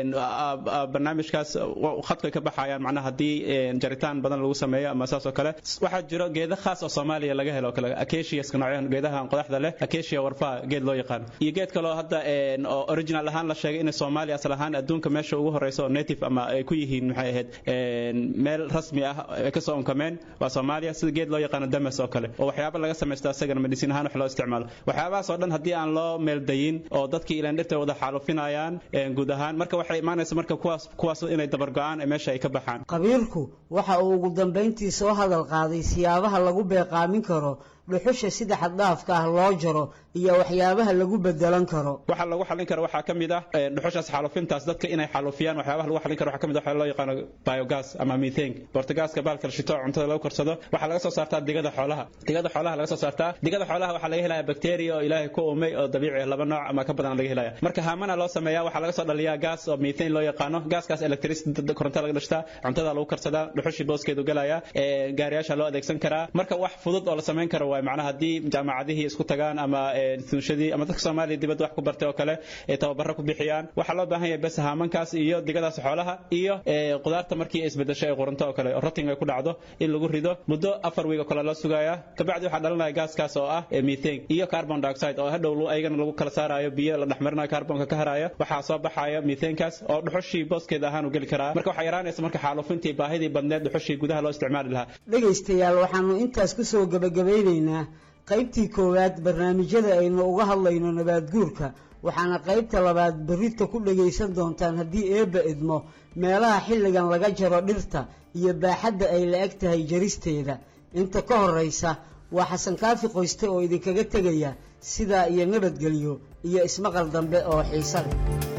barnaamijkaas khadka ka baxayaan macnaha haddii jaritaan badan lagu sameeyo ama saas oo kale waxaa jiro geeda khaas oo soomaaliya laga helo kale acaciaska noocyahan geedaha qodaxda leh acacia warfaha geed loo yaqaan iyo geed kaloo hadda oo original ahaan la sheegay in Soomaaliya asal ahaan adduunka meesha ugu horeyso oo native ama ay ku yihiin maxay ahayd meel rasmi ah ay ka soo onkameen waa Soomaaliya sida geed loo yaqaan damas oo kale oo waxyaabo laga sameesto asagana medicine ahaan wax loo isticmaalo waxyaabahaas oo dhan haddii aan loo meel dayin oo dadkii ilaan dhirta wada xaalufinayaan guud ahaan marka waxay imaanaysa marka kuwaas kuwaas inay dabar go'aan ee meesha ay ka baxaan
qabiirku waxa uu ugu dambeyntii soo hadal qaaday siyaabaha lagu beeqaamin karo dhuxusha sida xaddhaafka ah loo jaro iyo waxyaabaha lagu bedelan karo
waxa lagu xalin karo waxaa ka mid ah dhuxushaas xaalufintaas dadka inay xaalufiyaan waxyaabaha lagu xalin karo waxaa ka mid ah waxa loo yaqaano biogas ama methane bortagaaska baalka la shito cuntada lagu karsado waxaa laga soo saartaa digada xoolaha digada xoolaha laga soo saartaa digada xoolaha waxaa laga helayaa bacteria oo ilaahay ku uumay oo dabiici ah laba nooc ama ka badan laga helaya marka haamana loo sameeyaa waxaa laga soo dhaliyaa gaas oo methane loo yaqaano gaaskaas electricity koronto laga dhashtaa cuntada lagu karsadaa dhuxushii booskeedu galaya gaariyaasha loo adeegsan karaa marka wax fudud oo la samayn karo waay macnaha haddii jaamacadihii isku tagaan ama sunshadii ama dadka Soomaaliya dibadda wax ku bartay oo kale ee tababaro ku bixiyaan waxa loo baahan yahay bas haamankaas iyo digadaas xoolaha iyo qudaarta markii ay isbedesho ay quranto oo kale rotting ay ku dhacdo in lagu rido muddo afar wiig oo kale la sugaya kabacdi waxa dhalanaya gaaskaas oo ah methane iyo carbon dioxide oo hadhow ayagana lagu kala saarayo biyo la dhaxmarinayo carbonka ka haraya waxaa soo baxaya methanekaas oo dhuxushii booskeeda ahaan u geli karaa marka waxaa yaraanaysa marka xaalufintii baahidii badneed dhuxushii gudaha loo isticmaali lahaa
dhegaystayaal waxaanu intaas ku soo gabagabeynaynaa qaybtii koowaad barnaamijyada aynu uga hadlayno nabaad guurka waxaana qaybta labaad berrita ku dhagaysan doontaan haddii eebba idmo meelaha xilligan laga jaro dhirta iyo baaxadda ay la eg tahay jaristeeda inta ka horraysa waa xasan kaafi qoyste oo idinkaga tegaya sidaa iyo nabadgelyo iyo ismaqal dambe oo xiise leh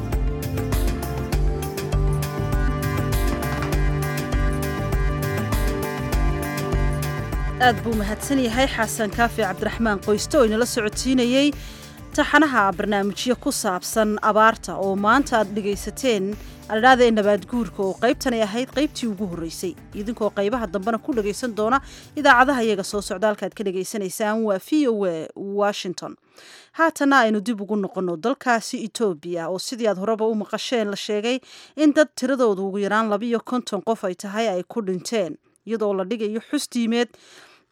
aad buu mahadsan yahay xasan kaafi cabdiraxmaan qoyste oo inala socodsiinayey taxanaha barnaamijyo ku saabsan abaarta oo maanta aad dhegaysateen adhaada ee nabaad guurka oo qaybtanay ahayd qaybtii ugu horreysay idinkoo qaybaha dambena ku dhagaysan doona idaacadaha iyaga soo socda halkaad ka dhagaysanaysaan waa v o a washington haatana aynu dib ugu noqonno dalkaasi etoobiya oo sidii aad horeba u maqasheen la sheegay in dad tiradoodu ugu yaraan labiiyo konton qof ay tahay ay ku dhinteen iyadoo la dhigayo xus diimeed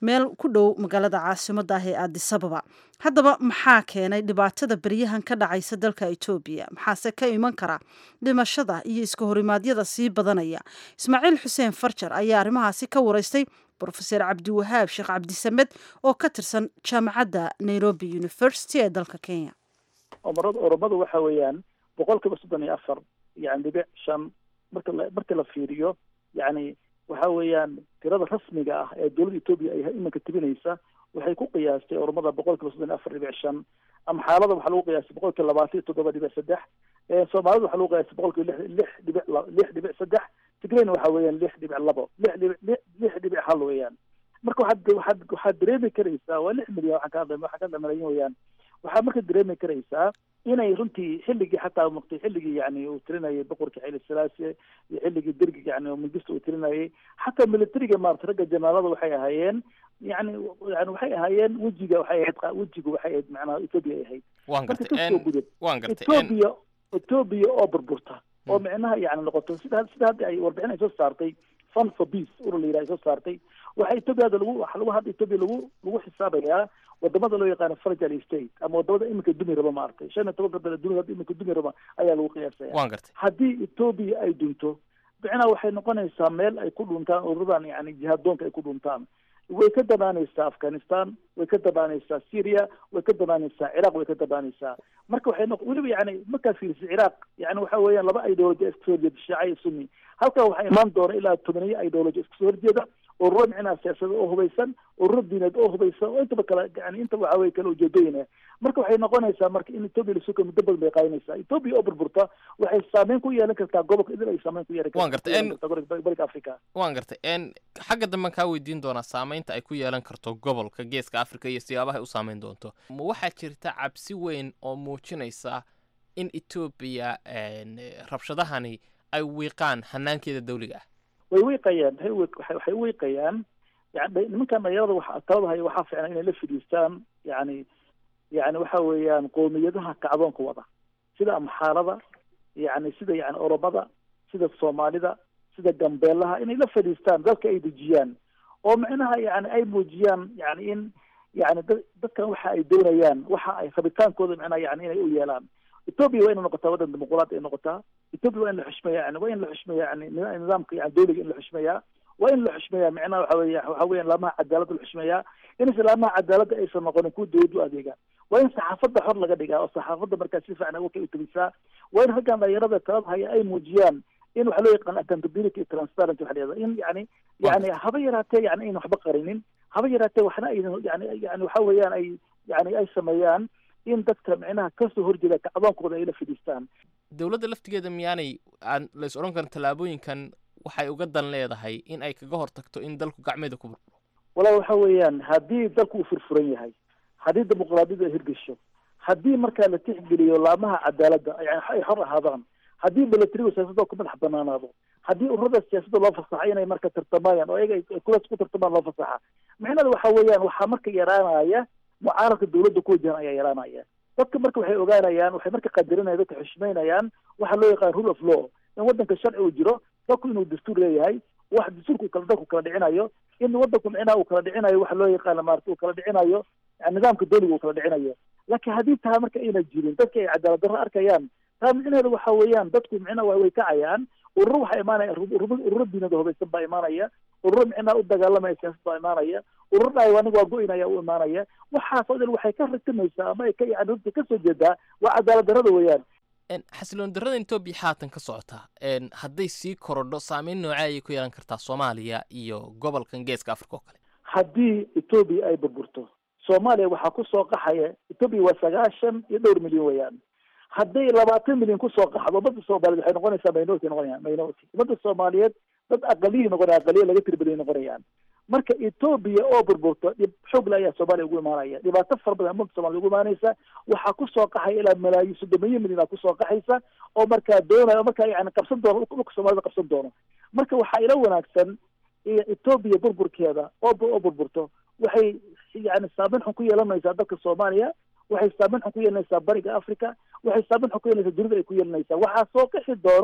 meel ku dhow magaalada caasimadda ah ee aadisababa haddaba maxaa keenay dhibaatada beryahan ka dhacaysa dalka etoobiya maxaase ka iman kara dhimashada iyo iska horimaadyada sii badanaya ismaaciil xuseen farjar ayaa arrimahaasi ka wareystay brofeser cabdiwahaab sheekh cabdisamed oo ka tirsan jaamacadda nairobi university ee dalka kenya
omarada oromadu waxa weeyaan boqol kiiba soddon iyo afar yani dhibic shan marka la marka la fiiriyo yani waxa weeyaan tirada rasmiga ah ee dowladda etoobiya ay iminka tibinaysa waxay ku qiyaastay oromada boqol kiiba soddon iyo afar dhibic shan amxaalada waxaa lagu qiyaastay boqol kiiba labaatan iyo toddoba dhibic saddex soomaalida waxaa lagu qiyaastay boqol kiiba lix lix dhibic lix dhibic saddex tigrayna waxa weeyaan lix dhibic labo lix dhibic lix dhibic hal weeyaan marka waxaad waxaad waxaad dareemi karaysaa waa lix milyan waxaan ka hadlay waxaan ka hadlay malaayiin weeyaan waxaad marka dareemi karaysaa inay runtii xilligii xataa muqtay xilligii yani uu tirinayay boqorkii xayli salaase iyo xilligii dergiga yani mangista uu tirinayay xataa militariga maarata ragga janaalada waxay ahaayeen yani yani waxay ahaayeen wejiga waxay ahayd wejigu waxay ahayd macnaha etoobiya ay ahayd
waan
marka
gartay
kasoo gudub
waan gartay
etoobiya etoobiya oo burburta oo micnaha yani noqoto sida sida hadda ay warbixin ay soo saartay fund for peace urur la yidhaha ay soo saartay waxaa etoobiya hadda lagu waxa lagu hadda etoobiya lagu lagu xisaabayaa wadamada loo yaqaano fragile state ama wadamada iminka dumi raba maaragtay shan iyo tobanka dal dunida hadda iminka dumi raba ayaa lagu qiyaasaya
waan gartay
haddii etoobiya ay dunto micnaha waxay noqonaysaa meel ay ku dhuntaan ururadan yani jihadoonka ay ku dhuntaan way ka danaanaysaa afghanistan way ka danaanaysaa syria way ka danaanaysaa ciraaq way ka danaanaysaa marka waxay noq weliba yani markaad fiirisid ciraaq yani waxa weeyaan laba ideology iska soo horjeeda shiica iyo sunni halkaa waxaa imaan doona ilaa tobaniyo ideology iska soo horjeeda ururo micnaha siyaasada oo hubaysan ururo diineed oo hubaysan oo intaba kala yani inta waxa weye kala ujeedooyin marka waxay noqonaysaa marka in etoobiya lasuka muddo badan bay qaadanaysaa etoobiya oo burburta waxay saameyn ku yeelan kartaa gobolka idil ay saameyn ku yeelan
Waan gartay, en-
kartaa bariga africa
waan gartay n xagga damben kaa weydiin doonaa saameynta ay ku yeelan karto gobolka geeska africa iyo siyaabaha ay u saameyn doonto ma waxaa jirta cabsi weyn oo muujinaysa in etoobiya n rabshadahani ay wiiqaan hanaankeeda dawliga ah
way wiiqayaan waxay wiiq- waxay waxay wiiqayaan yani nimankan dhalinyarada waxa talada haya waxaa fiican inay la fidhiistaan yani yani waxa weeyaan qoomiyadaha kacdoonka wada sida amxaarada yani sida yani oromada sida soomaalida sida gambeelaha inay la fadhiistaan dalka ay dejiyaan oo micnaha yani ay muujiyaan yani in yani dad- dadkan waxa ay doonayaan waxa ay rabitaankooda micnaha yani inay u yeelaan etoobiya waa inay noqotaa waddan dimuqraadi ay noqotaa etoobiya waa in la xushmeeya yani waa in la xushmeeya yani nida- nidaamka yani dowliga in la xushmeeyaa waa in la xushmeeyaa micnaha waxa weeya waxa weeyaan laamaha cadaaladda la xushmeeyaa inaysan laamaha cadaaladda aysan noqonin kuwa dowladda u adeega waa in saxaafadda xor laga dhigaa oo saxaafadda markaa si fiican uga u tabisaa waa in raggan dhalinyarada talada haya ay muujiyaan in waxa loo yaqaan accountability iyo transparency waxa la yihahda in yani yani haba yaraatee yani ayna waxba qarinin haba yaraatee waxna aynan yani yani waxa weeyaan ay yani ay sameeyaan in dadka micnaha kasoo horjeeda kacdoonkooda ay la fidhiistaan
dowladda laftigeeda miyaanay aan la is odhan karin tallaabooyinkan waxay uga dan leedahay in ay kaga hortagto in dalku gacmeeda ku burburo
walaal waxa weeyaan haddii dalku uu furfuran yahay haddii dimuqraadiyadu ay hirgesho haddii markaa la tixgeliyo laamaha cadaaladda yani ay xor ahaadaan haddii milatarigu siyaasadda ku madax banaanaado haddii ururada siyaasadda loo fasaxa inay marka tartamayaan oo iyaga ay kulaas ku tartamaan loo fasaxa micnada waxa weeyaan waxaa marka yaraanaya mucaaradka dowladda ku wajahan ayaa yaraanaya dadka marka waxay ogaanayaan waxay marka qadarinayaan dadka xushmeynayaan waxa loo yaqaan rule of law in waddanka sharci uu jiro dadku inuu dastuur leeyahay wax dastuurka uu kala dalku kala dhicinayo in waddanku micnaha uu kala dhicinayo waxa loo yaqaana maarata uu kala dhicinayo yani nidaamka dowliga uu kala dhicinayo laakiin haddii taa marka ayna jirin dadka ay cadaalad darro arkayaan taa micnaheedu waxa weeyaan dadku micnaha waa way kacayaan ururo waxaa imaanaya ururo ururo diinada hubaysan baa imaanaya ururo micnaha u dagaalamaya siyaasad baa imaanaya ururo dhaay aniga waa go-inaya u imaanaya waxaas oo dhan waxay ka ratimaysaa ama ay ka yani runtii kasoo jeedaa waa cadaalad darrada weeyaan
xasiloon darrada etoobiya haatan ka socotaa n hadday sii korodho saameyn noocee ayay ku yeelan kartaa soomaaliya iyo gobolkan geeska africa oo kale
haddii etoobiya ay burburto soomaaliya waxaa kusoo qaxaya etoobiya waa sagaashan iyo dhowr milyan weeyaan hadday labaatan milyan kusoo qaxdo ummadda soomaaliyeed waxay noqonaysaa minority noqonayaan minority ummadda soomaaliyeed dad aqaliyi noqonaya aqaliya laga tiri badan noqonayaan marka etoobiya oo burburto dhib xoogle ayaa soomaaliya ugu imaanaya dhibaato fara badan ummadda soomaliya ugu imaanaysa waxaa kusoo qaxaya ilaa malaayiin soddomiyo milyan aa kusoo qaxaysa oo markaa doonaya oo markaa yani qabsan doono dhulka soomaalida qabsan doono marka waxaa ila wanaagsan etoobiya burburkeeda oo oo burburto waxay yani saameyn xun ku yeelanaysaa dalka soomaaliya waxay saameyn xun ku yeelanaysaa bariga africa waxay saameyn xun ku yeelanaysaa dunida ay ku yeelanaysaa waxaa soo qixi doono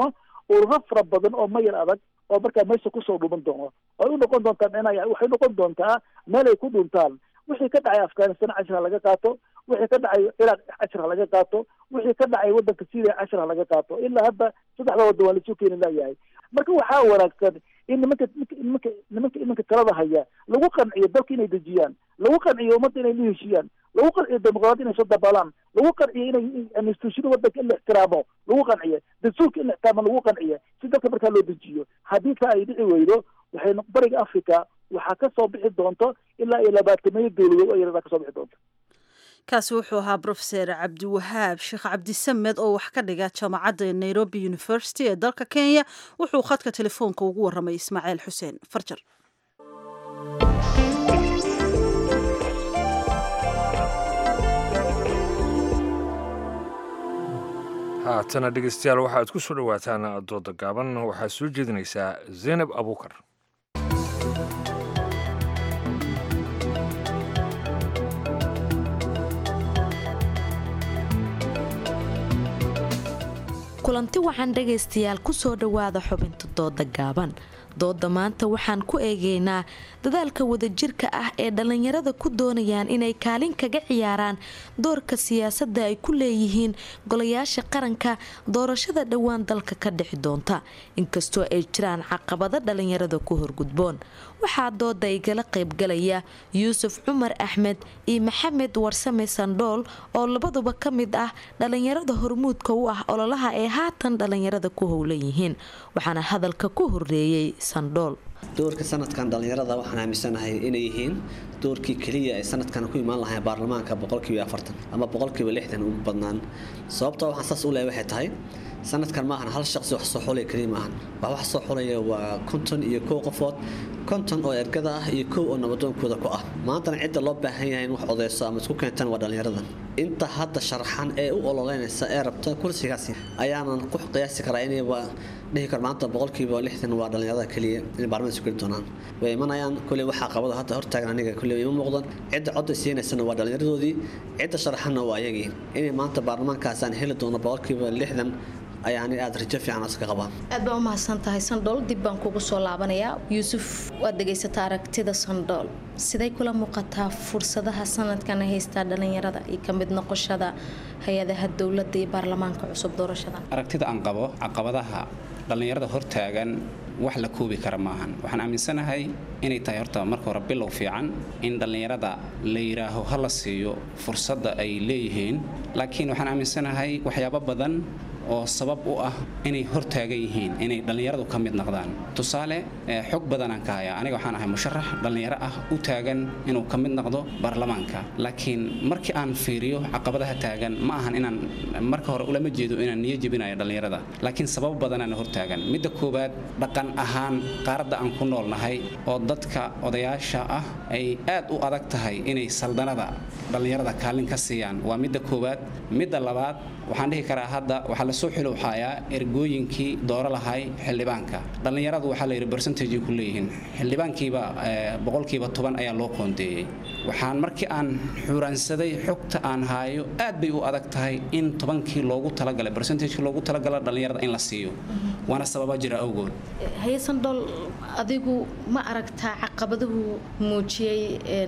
ururo fara badan oo mayar adag oo markaa meesha kusoo dhuman doono ay u noqon doontaa micnaha waxay noqon doontaa meel ay ku dhuntaan wixii ka dhacay afghanistan cashir ha laga qaato wixii ka dhacay ciraaq cashir ha laga qaato wixii ka dhacay waddanka syria cashir ha laga qaato ilaa hadda saddexda waddan waa laisuu keeni layahay marka waxaa wanaagsan in nimanka nimanka nimanka iminka talada haya lagu qanciyo dalka inay dejiyaan lagu qanciyo ummadda inay la heshiiyaan lagu qanciyo dimuqraadi inay soo dabaalaan lagu qanciyo inay instituushada waddanka in la ixtiraamo lagu qanciyo dastuurka in la ixtiraamo lagu qanciyo si dalka markaa loo dejiyo haddii taa ay dhici weydo waxay bariga africa waxaa ka soo bixi doonto ilaa iyo labaatameeyo dowladood oo yaradaa ka soo bixi doonto
kaasi wuxuu ahaa brofeser cabdiwahaab sheekh cabdisamed oo wax ka dhiga jaamacadda nairobi university ee dalka kenya wuxuu khadka telefoonka ugu warramay ismaaciil xuseen farjar
haatana dhegeystayaal waxaad ku soo dhowaataan dooda gaaban waxaa soo jeedinaysaa zaynab abuukar
kulanti waxaan dhagaystayaal ku soo dhowaada xubinta dooda gaaban dooda maanta waxaan ku eegaynaa dadaalka wadajirka ah ee dhallinyarada ku doonayaan inay kaalin kaga ciyaaraan doorka siyaasadda ay ku leeyihiin golayaasha qaranka doorashada dhowaan dalka ka dhixi doonta inkastoo ay jiraan caqabado dhallinyarada ku horgudboon waxaa dooda igala qaybgalaya yuusuf cumar axmed iyo maxamed warsame sandhool oo labaduba ka mid ah dhallinyarada hormuudka u ah ololaha ee haatan dhallinyarada ku howlan yihiin waxaana hadalka ku horeeyey sandhool
doorka sanadkan dhallinyarada waxaan aaminsanahay inay yihiin doorkii keliya ay sanadkan ku imaan lahayn baarlamaanka boqolkiiba afartan ama boqolkiiba lixdan ugu badnaan sababta waxaan saas u leeyahay waxay tahay sanadkan maahan hal shaqsi wax soo xulaya keliya maahan wax wax soo xulaya waa konton iyo kow qofood konton oo ergada ah iyo kow oo nabadoonkooda ku ah maantana cidda loo baahan yahay in wax odeyso ama isku keentaan waa dhallinyaradan inta hadda sharaxan ee u ololeynaysa ee rabta kursigaasi ayaanan ku qiyaasi karaa inay dhihi karo maanta boqolkiiba lixdan waa dhallinyarada keliya inay baarlamaanka isu geli doonaan way imanayaan kuley waxaa qabada hadda hortaagan aniga kuley ima muuqdan cidda codda siinaysana waa dhallinyaradoodii cidda sharaxanna waa ayagii inay maanta baarlamaankaasaan heli doono boqolkiiba lixdan ayaani aada rajo fiican iska qabaan
aad baa u mahadsan tahay sandhool dib baan kugu soo laabanayaa yuusuf waad dhegaysataa aragtida sandhool siday kula muuqataa fursadaha sanadkan ay haystaa dhallinyarada iyo ka mid noqoshada hay-adaha dowladda iyo baarlamaanka cusub doorashada
aragtida aan qabo caqabadaha dhallinyarada hortaagan wax la koobi kara maahan waxaan aaminsanahay inay tahay horta marka hore bilow fiican in dhallinyarada la yidhaaho ha la siiyo fursadda ay leeyihiin laakiin waxaan aaminsanahay waxyaabo badan oo sabab u ah inay hortaagan yihiin inay dhallinyaradu ka mid noqdaan tusaale xog badanaan ka hayaa aniga waxaan ahay musharax dhallinyaro ah u taagan inuu ka mid noqdo baarlamaanka laakiin markii aan fiiriyo caqabadaha taagan ma ahan inaan marka hore ulama jeedo inaan niyo jebinayo dhallinyarada laakiin sabab badanaan hortaagan midda koowaad dhaqan ahaan qaaradda aan ku noolnahay oo dadka odayaasha ah ay aad u adag tahay inay saldanada dhallinyarada kaalin ka siiyaan waa midda koowaad midda labaad waxaan dhihi karaa hadda waxaa lasoo xilowxaayaa ergooyinkii dooro lahay xildhibaanka dhallinyaradu waxaa la yidhi bercentage ku leeyihiin xildhibaankiiba boqolkiiba toban ayaa loo qoondeeyey waxaan markii aan xuuraansaday xogta aan haayo aad bay u adag tahay in tobankii loogu talagalay bercentagekii loogu talagala dhallinyarada in la siiyo waana sababa jira awgood
hayesandhool adigu ma aragtaa caqabaduhu muujiyey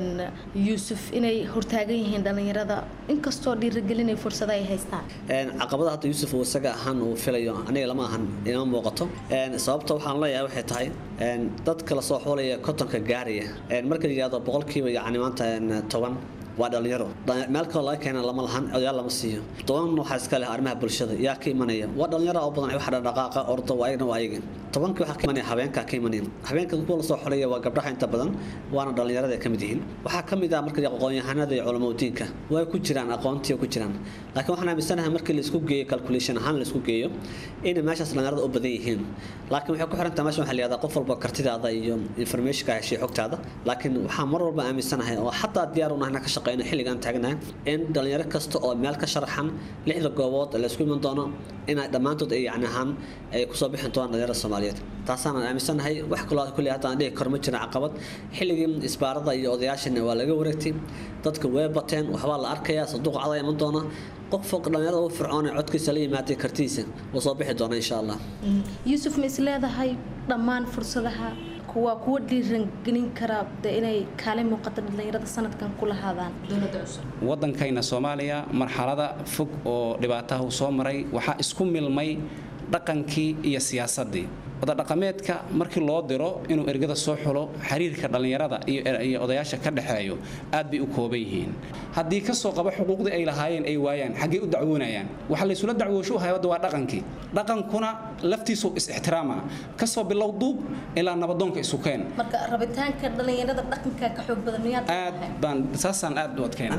yuusuf inay hortaagan yihiin dhallinyarada inkastoo dhiirigelinay fursada ay haystaan
caqabada hadda yuusuf uu isaga ahaan uu filayo aniga lama ahan inama muuqato sababta waxaan leeyahay waxay tahay dadka lasoo xoolaya kontonka gaaraya marka la yidhahdo boqolkiiba yacni maanta toban waa dhalinyaro meel kaloo laga keena lama lahan odayaal lama siiyo toban waxaa iska leh arrimaha bulshada yaa ka imanaya waa dhalinyaro oo badan waxa dhaqaaqa ordo waa ayagna waa ayaga tobankii waxaa ka imanaya habeenkaa ka imanaya habeenka kuwa lasoo xolaya waa gabdhaha inta badan waana dhalinyarada ka mid yihiin waxaa ka mid ah marka aqoon-yahanada iyo culamaa diinka way ku jiraan aqoontii ku jiraan laakiin waxaan aaminsanahay markii la isku geeyo calculation ahaan la isku geeyo inay meeshaas dhalinyarada u badan yihiin laakiin waxay ku xirantahay meesha waxaa la yihahdaa qof walba kartidaada iyo informationka heshay xogtaada laakiin waxaa mar walba aaminsanahay oo xataa diyaar u nahay ka shaqeyno xilligan taagnahay in dhalinyaro kasta oo meel ka sharaxan lixda goobood la isku iman doono inay dhammaantood ay yacni ahaan ay kusoo bixin doonaan dhalinyarada soomaaliyeed taasaan aaminsanahay wax kaloo kulli hadda aan dhihi karo ma jirin caqabad xilligii isbaarada iyo odayaashana waa laga wareegtay dadka way bateen waxbaa la arkayaa sanduuq cada iman doona qof fog dhalinyarada u fircoon ee codkiisa la yimaatay kartiisa wuu soo bixi doona insha allah
yuusuf ma is leedahay dhammaan fursadaha kuwa kuwa dhiirangelin kara de inay kaalin muuqata dhalinyarada sanadkan ku lahaadaan dowladda cusub
waddankayna soomaaliya marxalada fog oo dhibaataha uu soo maray waxaa isku milmay dhaqankii iyo siyaasaddii wadadhaqameedka markii loo diro inuu ergada soo xulo xiriirka dhallinyarada iyo odayaasha ka dhexeeyo aad bay u kooban yihiin haddii kasoo qaba xuquuqdii ay lahaayeen ay waayaan xaggee u dacwoonayaan waxa laysula dacwoosho u hayada waa dhaqankii dhaqankuna laftiisu is-ixtiraama kasoo bilow duub ilaa nabadoonka isukeen
marka rabitaanka dhalinyarada dhaqanka ka xoog badan miyaad
aad baan saasaan aad u adkeyn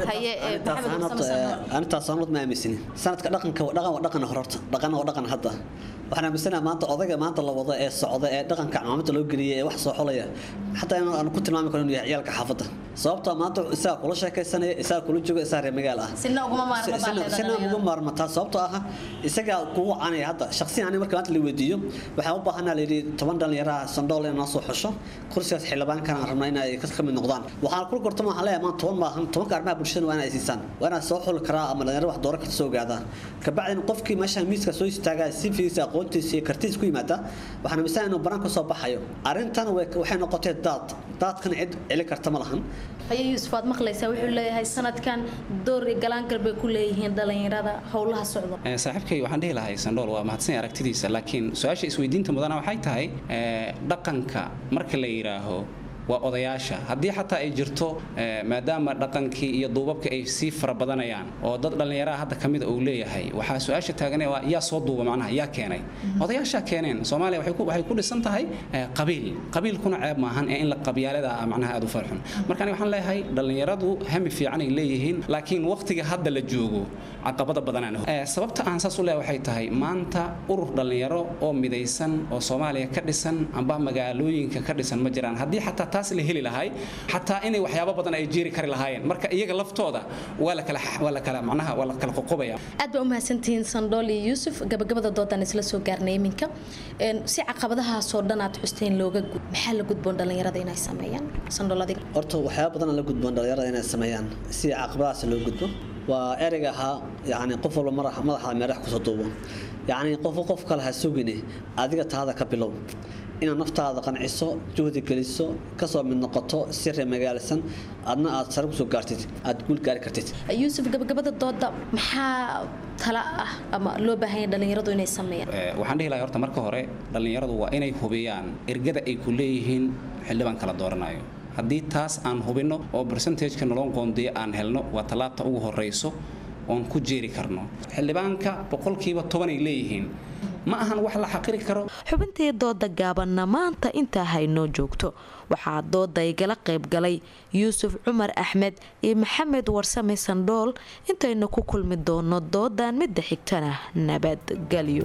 arintaas aanad ma aaminsani sanadka dhaqanka dhaqan waa dhaqan hororta dhaqan waa dhaqan hadda waxaan aaminsanaha maanta odayga maanta la wado ee socda ee dhaqanka camaamada loo geliyay ee wax soo xolaya xataa in aan ku tilmaami karo inuu yahay ciyaalka xaafadda sababtoo maanta isaga kula sheekaysanaya isaga kula jooga isaga reer magaal ah
sina uguma maarma
sina uga maarmataa sababtoo ah isaga kugu canaya hadda shaqsiyan aniga marka maanta la weydiiyo waxaan u baahanaa layidhi toban dhalinyaraha sandhool in noo soo xusho kursigaas xildhibaankana aan rabnaa inay ka mid noqdaan waxaan kula gortama waxaan leeyahay maanta toban maahan tobanka arrimaha bulshada waa inay siisaan waa inaa soo xuli karaa ama dhalinyaro wax dooro karta soo ogaadaa kabacdina qofkii meesha miiska soo istaagaa si fiisa aqoontiisa iyo kartiisa ku yimaada waxaan amisan inuu banaan kasoo baxayo arrintan waxay noqotay daad daadkana cid celi karta ma lahan
haye yuusuf aad maqlaysaa wuxuu leeyahay sanadkan door iyo galaangal bay ku leeyihiin dhalinyarada howlaha socda
saaxiibkay waxaan dhihi lahay sandhool waa mahadsan aragtidiisa laakiin su-aasha isweydiinta mudana waxay tahay dhaqanka marka la yidhaaho waa odayaasha haddii xataa ay jirto maadaama dhaqankii iyo duubabka ay sii fara badanayaan oo dad dhallinyaraha hadda ka mida uu leeyahay waxaa su-aasha taagan waa yaa soo duuba macnaha yaa keenay odayaashaa keeneen soomaaliya waxay ku dhisan tahay qabiil qabiilkuna ceeb maahan ee in la qabyaalada ah macnaha aad u farxun marka aniga waxaan leeyahay dhallinyaradu hami fiican ay leeyihiin laakiin waqtiga hadda la joogo caqabada badanaan sababta aan saas u leeyahay waxay tahay maanta urur dhallinyaro oo midaysan oo soomaaliya ka dhisan amba magaalooyinka ka dhisan ma jiraan haddii xataa taas la heli lahay xataa inay waxyaabo badan ay jeeri kari lahaayeen marka iyaga laftooda waa la kala waa la kala macnaha waa la kala qoqobaya
aad baa u mahadsantihiin sandhool iyo yuusuf gabagabada doodaan isla soo gaarnay iminka si caqabadahaasoo dhan aad xusteen looga gud maxaa la gudboon dhalinyarada inay sameeyaan sandhool adiga
horta waxyaaba badan la gudboon dhalinyarada inay sameeyaan si caqabadahaas loo gudbo waa ereyga ahaa yacni qof walba madaxa meerax kusoo duubo yacni qof qof kale ha sugine adiga taada ka bilow inaad naftaada qanciso juhdi geliso kasoo mid noqoto si reer magaalsan adna aad sare kusoo gaartid aad guul gaari kartid
yuusuf gabagabada dooda maxaa tala ah ama loo baahanya dhalinyaradu inay sameeyaan
waxaan dhihi lahay horta marka hore dhallinyaradu waa inay hubiyaan ergada ay ku leeyihiin xildhibaan kala dooranayo haddii taas aan hubinno oo bersentajka nolon qoondiya aan helno waa tallaabta ugu horeyso oon ku jeeri karno xildhibaanka boqolkiiba tobanay leeyihiin ma ahan wax la xaqiri karo
xubintii dooda gaabanna maanta intaa haynoo joogto waxaa dooda igala qayb galay yuusuf cumar axmed iyo maxamed warsame sandhool intaynu ku kulmi doono doodan midda xigtana nabadgelyo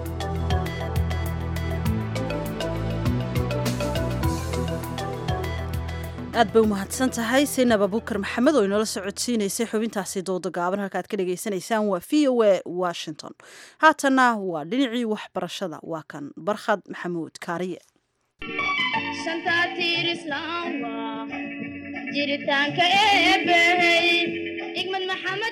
aad bay u mahadsan tahay saynab abukar maxamed oo inoola socodsiinaysay xubintaasi dooda gaaban halka aad ka dhagaysanaysaan waa v o a washington haatanna waa dhinacii waxbarashada waa kan barkhad maxamuud kaariye
jiritaanka eebbahey igmad maxamed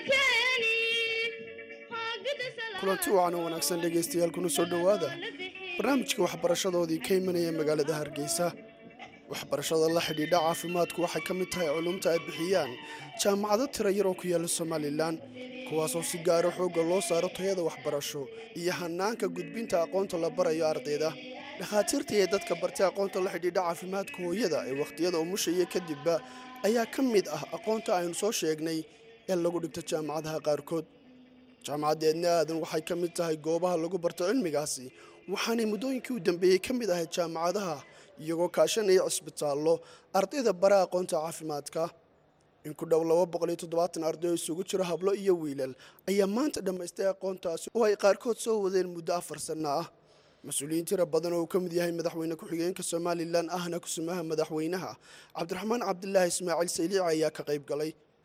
kulanti wacan oo wanaagsan dhegaystayaal kuna soo dhowaada barnaamijka waxbarashadoodii ka imanaya magaalada hargeysa waxbarashada la xidhiidha caafimaadku waxay ka mid tahay culumta ay bixiyaan jaamacado tira yar oo ku yaalla somalilan kuwaasoo si gaaro xoogga loo saaro tayada waxbarasho iyo hanaanka gudbinta aqoonta la barayo ardayda dhakhaatiirta iyo dadka bartay aqoonta la xidhiidha caafimaadka hooyada ee wakhtiyada umushaya kadibba ayaa ka mid ah aqoonta aynu soo sheegnay ee lagu dhigto jaamacadaha qaarkood jaamacaddeedna aadan waxay ka mid tahay goobaha lagu barto cilmigaasi waxaanay muddooyinkii u dambeeyey ka mid ahayd jaamacadaha iyagoo kaashanaya cisbitaallo ardayda bara aqoonta caafimaadka in ku dhow arday oo isugu jiro hablo iyo wiilal ayaa maanta dhammaystay aqoontaasi oo ay qaarkood soo wadeen muddo afar sanno ah mas-uuliyiin tira badan oo uu ka mid yahay madaxweyne ku-xigeenka somalilan ahna kusumaha madaxweynaha cabdiraxmaan cabdilaahi ismaaciil sayliici ayaa ka qayb galay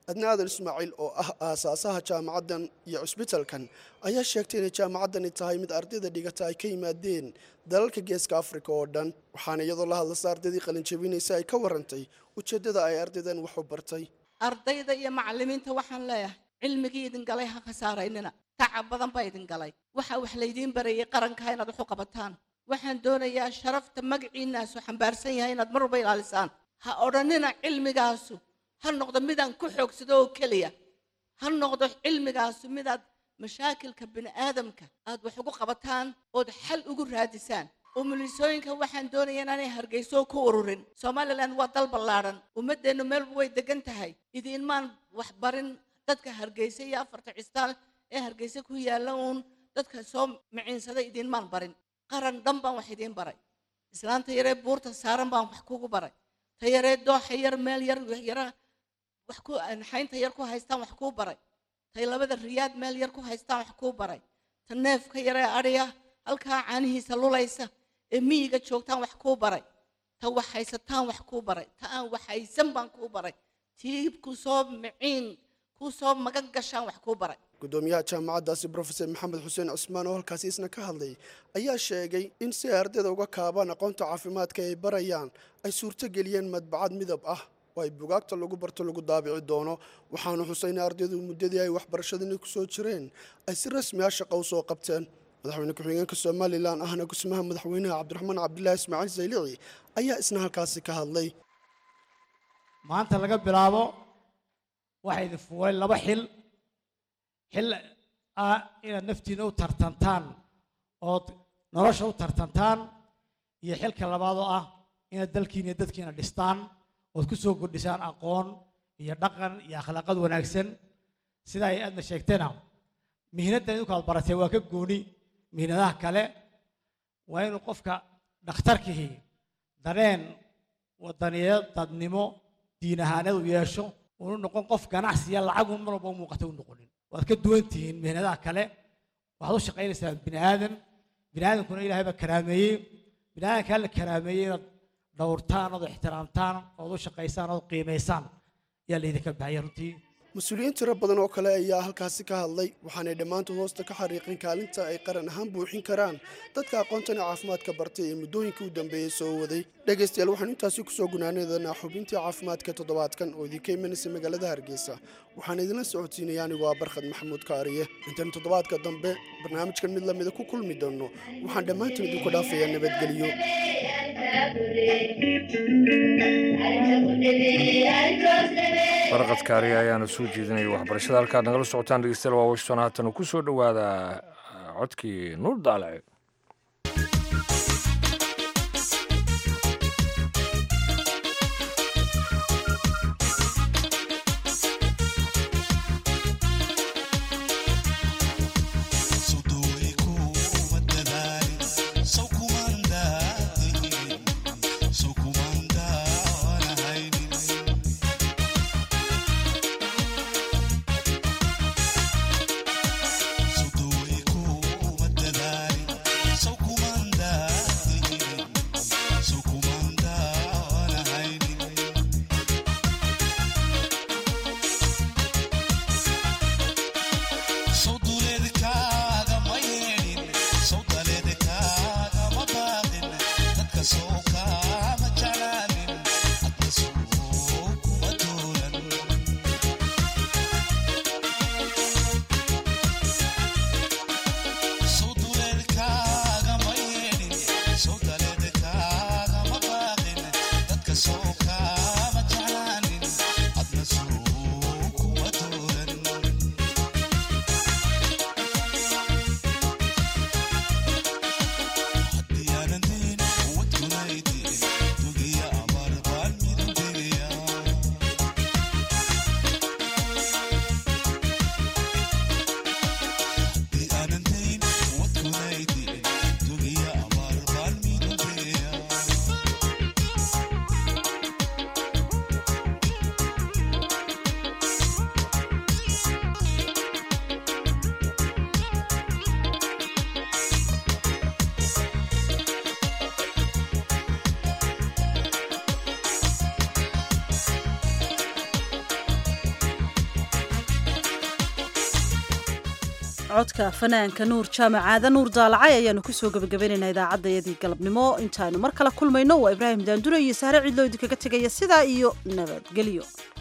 adna aadan ismaaciil oo ah aasaasaha jaamacaddan iyo cusbitalkan ayaa sheegtay inay jaamacaddani tahay mid ardayda dhigata ay ka yimaadeen dalalka geeska afrika oo dhan waxaana iyadoo la hadlasa ardaydii qalinjabinaysa ay ka warantay ujeeddada ay ardaydan wax u bartay
ardayda iyo macallimiinta waxaan leeyahay cilmigii idin galay ha khasaaraynina tacab badan baa idin galay waxa wax laydiin barayay qaranka inaad wax u qabataan waxaan doonayaa sharafta magaciinaasu xambaarsan yahay inaad mar walba ilaalisaan ha odhanina cilmigaasu ha noqdo midaan ku xoogsado oo keliya ha noqdo cilmigaasu midaad mashaakilka bini'aadamka aad wax ugu qabataan ood xal ugu raadisaan umulisooyinka waxaan doonaya inaanay hargeyso ku ururin somalilan waa dal ballaadhan ummaddeennu meelba way degan tahay idiinmaan waxbarin dadka hargeysa iyo afarta cistaal ee hargeysa ku yaalla uun dadka soo miciinsada idiinmaan barin qaran dhan baan wax idiin baray islaanta yaree buurta saaran baan wax kugu baray ta yaree dooxa yar meel yar yara wax ku xaynta yar ku haystaan wax kuu baray tay labada riyaad meel yar ku haystaan wax kuu baray ta neefka yaree adhiya halkaa caanihiisa lulaysa ee miyiga joogtaan wax kuu baray ta wax haysataan wax kuu baray ta aan wax haysan baan kuu baray tii ku soo miciin ku soo magan gashaan wax kuu baray
gudoomiyaha jaamacaddaasi brofesor maxamed xuseen cusmaan oo halkaasi isna ka hadlay ayaa sheegay in si ay ardayda uga kaabaan aqoonta caafimaadka ay barayaan ay suurto geliyeen madbacad midab ah oo ay bugaagta lagu barto lagu daabici doono waxaanu xusay in ardaydu muddadii ay waxbarashadani ku soo jireen ay si rasmi ah shaqo u soo qabteen madaxweyne ku-xigeenka somalilan ahna gusmaha madaxweynaha cabdiraxmaan cabdilaahi ismaaciil saylici ayaa isna halkaasi ka hadlay
maanta laga bilaabo waxaa idin fuulay laba xil xil ah inaad naftiina u tartantaan ood nolosha u tartantaan iyo xilka labaad oo ah inaad dalkiina iyo dadkiina dhistaan ood ku soo kordhisaan aqoon iyo dhaqan iyo akhlaaqad wanaagsan sida ay aadna sheegtayna mihnaddan idinku aad baratay waa ka gooni mihnadaha kale waa inuu qofka dhakhtarkihii dareen wadaniyeed dadnimo diin ahaaneed u yeesho unu noqon qof ganacsiya lacagu mar walba u muuqata u noqonin waad ka duwan tihiin mihnadaha kale waxaad u shaqaynaysaa bini aadam bini aadamkuna ilaahay baa karaameeyey bini aadamkaa la karaameeyey inaad dhowrtaan ood ixtiraamtaan ood u shaqaysaan ood qiimaysaan ayaa laydinka baxaya runtii
mas-uuliyiin tiro badan oo kale ayaa halkaasi ka hadlay waxaanay dhammaantood hoosta ka xariiqin kaalinta ay qaran ahaan buuxin karaan dadka aqoontani caafimaadka bartay ee muddooyinkii u dambeeyey soo waday dhegaystayaal waxaanu intaasi kusoo gunaanadanaa xubintii caafimaadka toddobaadkan oo idinka imanaysa magaalada hargeysa waxaan idinla socodsiinaya anigu waa barkhad maxamuud kaariye intaan toddobaadka dambe barnaamijkan mid lamida ku kulmi doonno waxaan dhammaantiin idinku dhaafayaa nabadgelyo
barqad kaariya ayaana soo jeedinaya waxbarashada halkaad nagala socotaan dhegeystayaal waa washington haatan ku soo dhowaada codkii nuur daalace
So do we go with the
codka fanaanka nuur jaamacaada nuur daalacay ayaanu kusoo gebagabaynaynaa idaacaddayadii galabnimo intaaynu mar kale kulmayno waa ibraahim daandure iyo saare cidloo idinkaga tegaya sidaa iyo nabadgelyo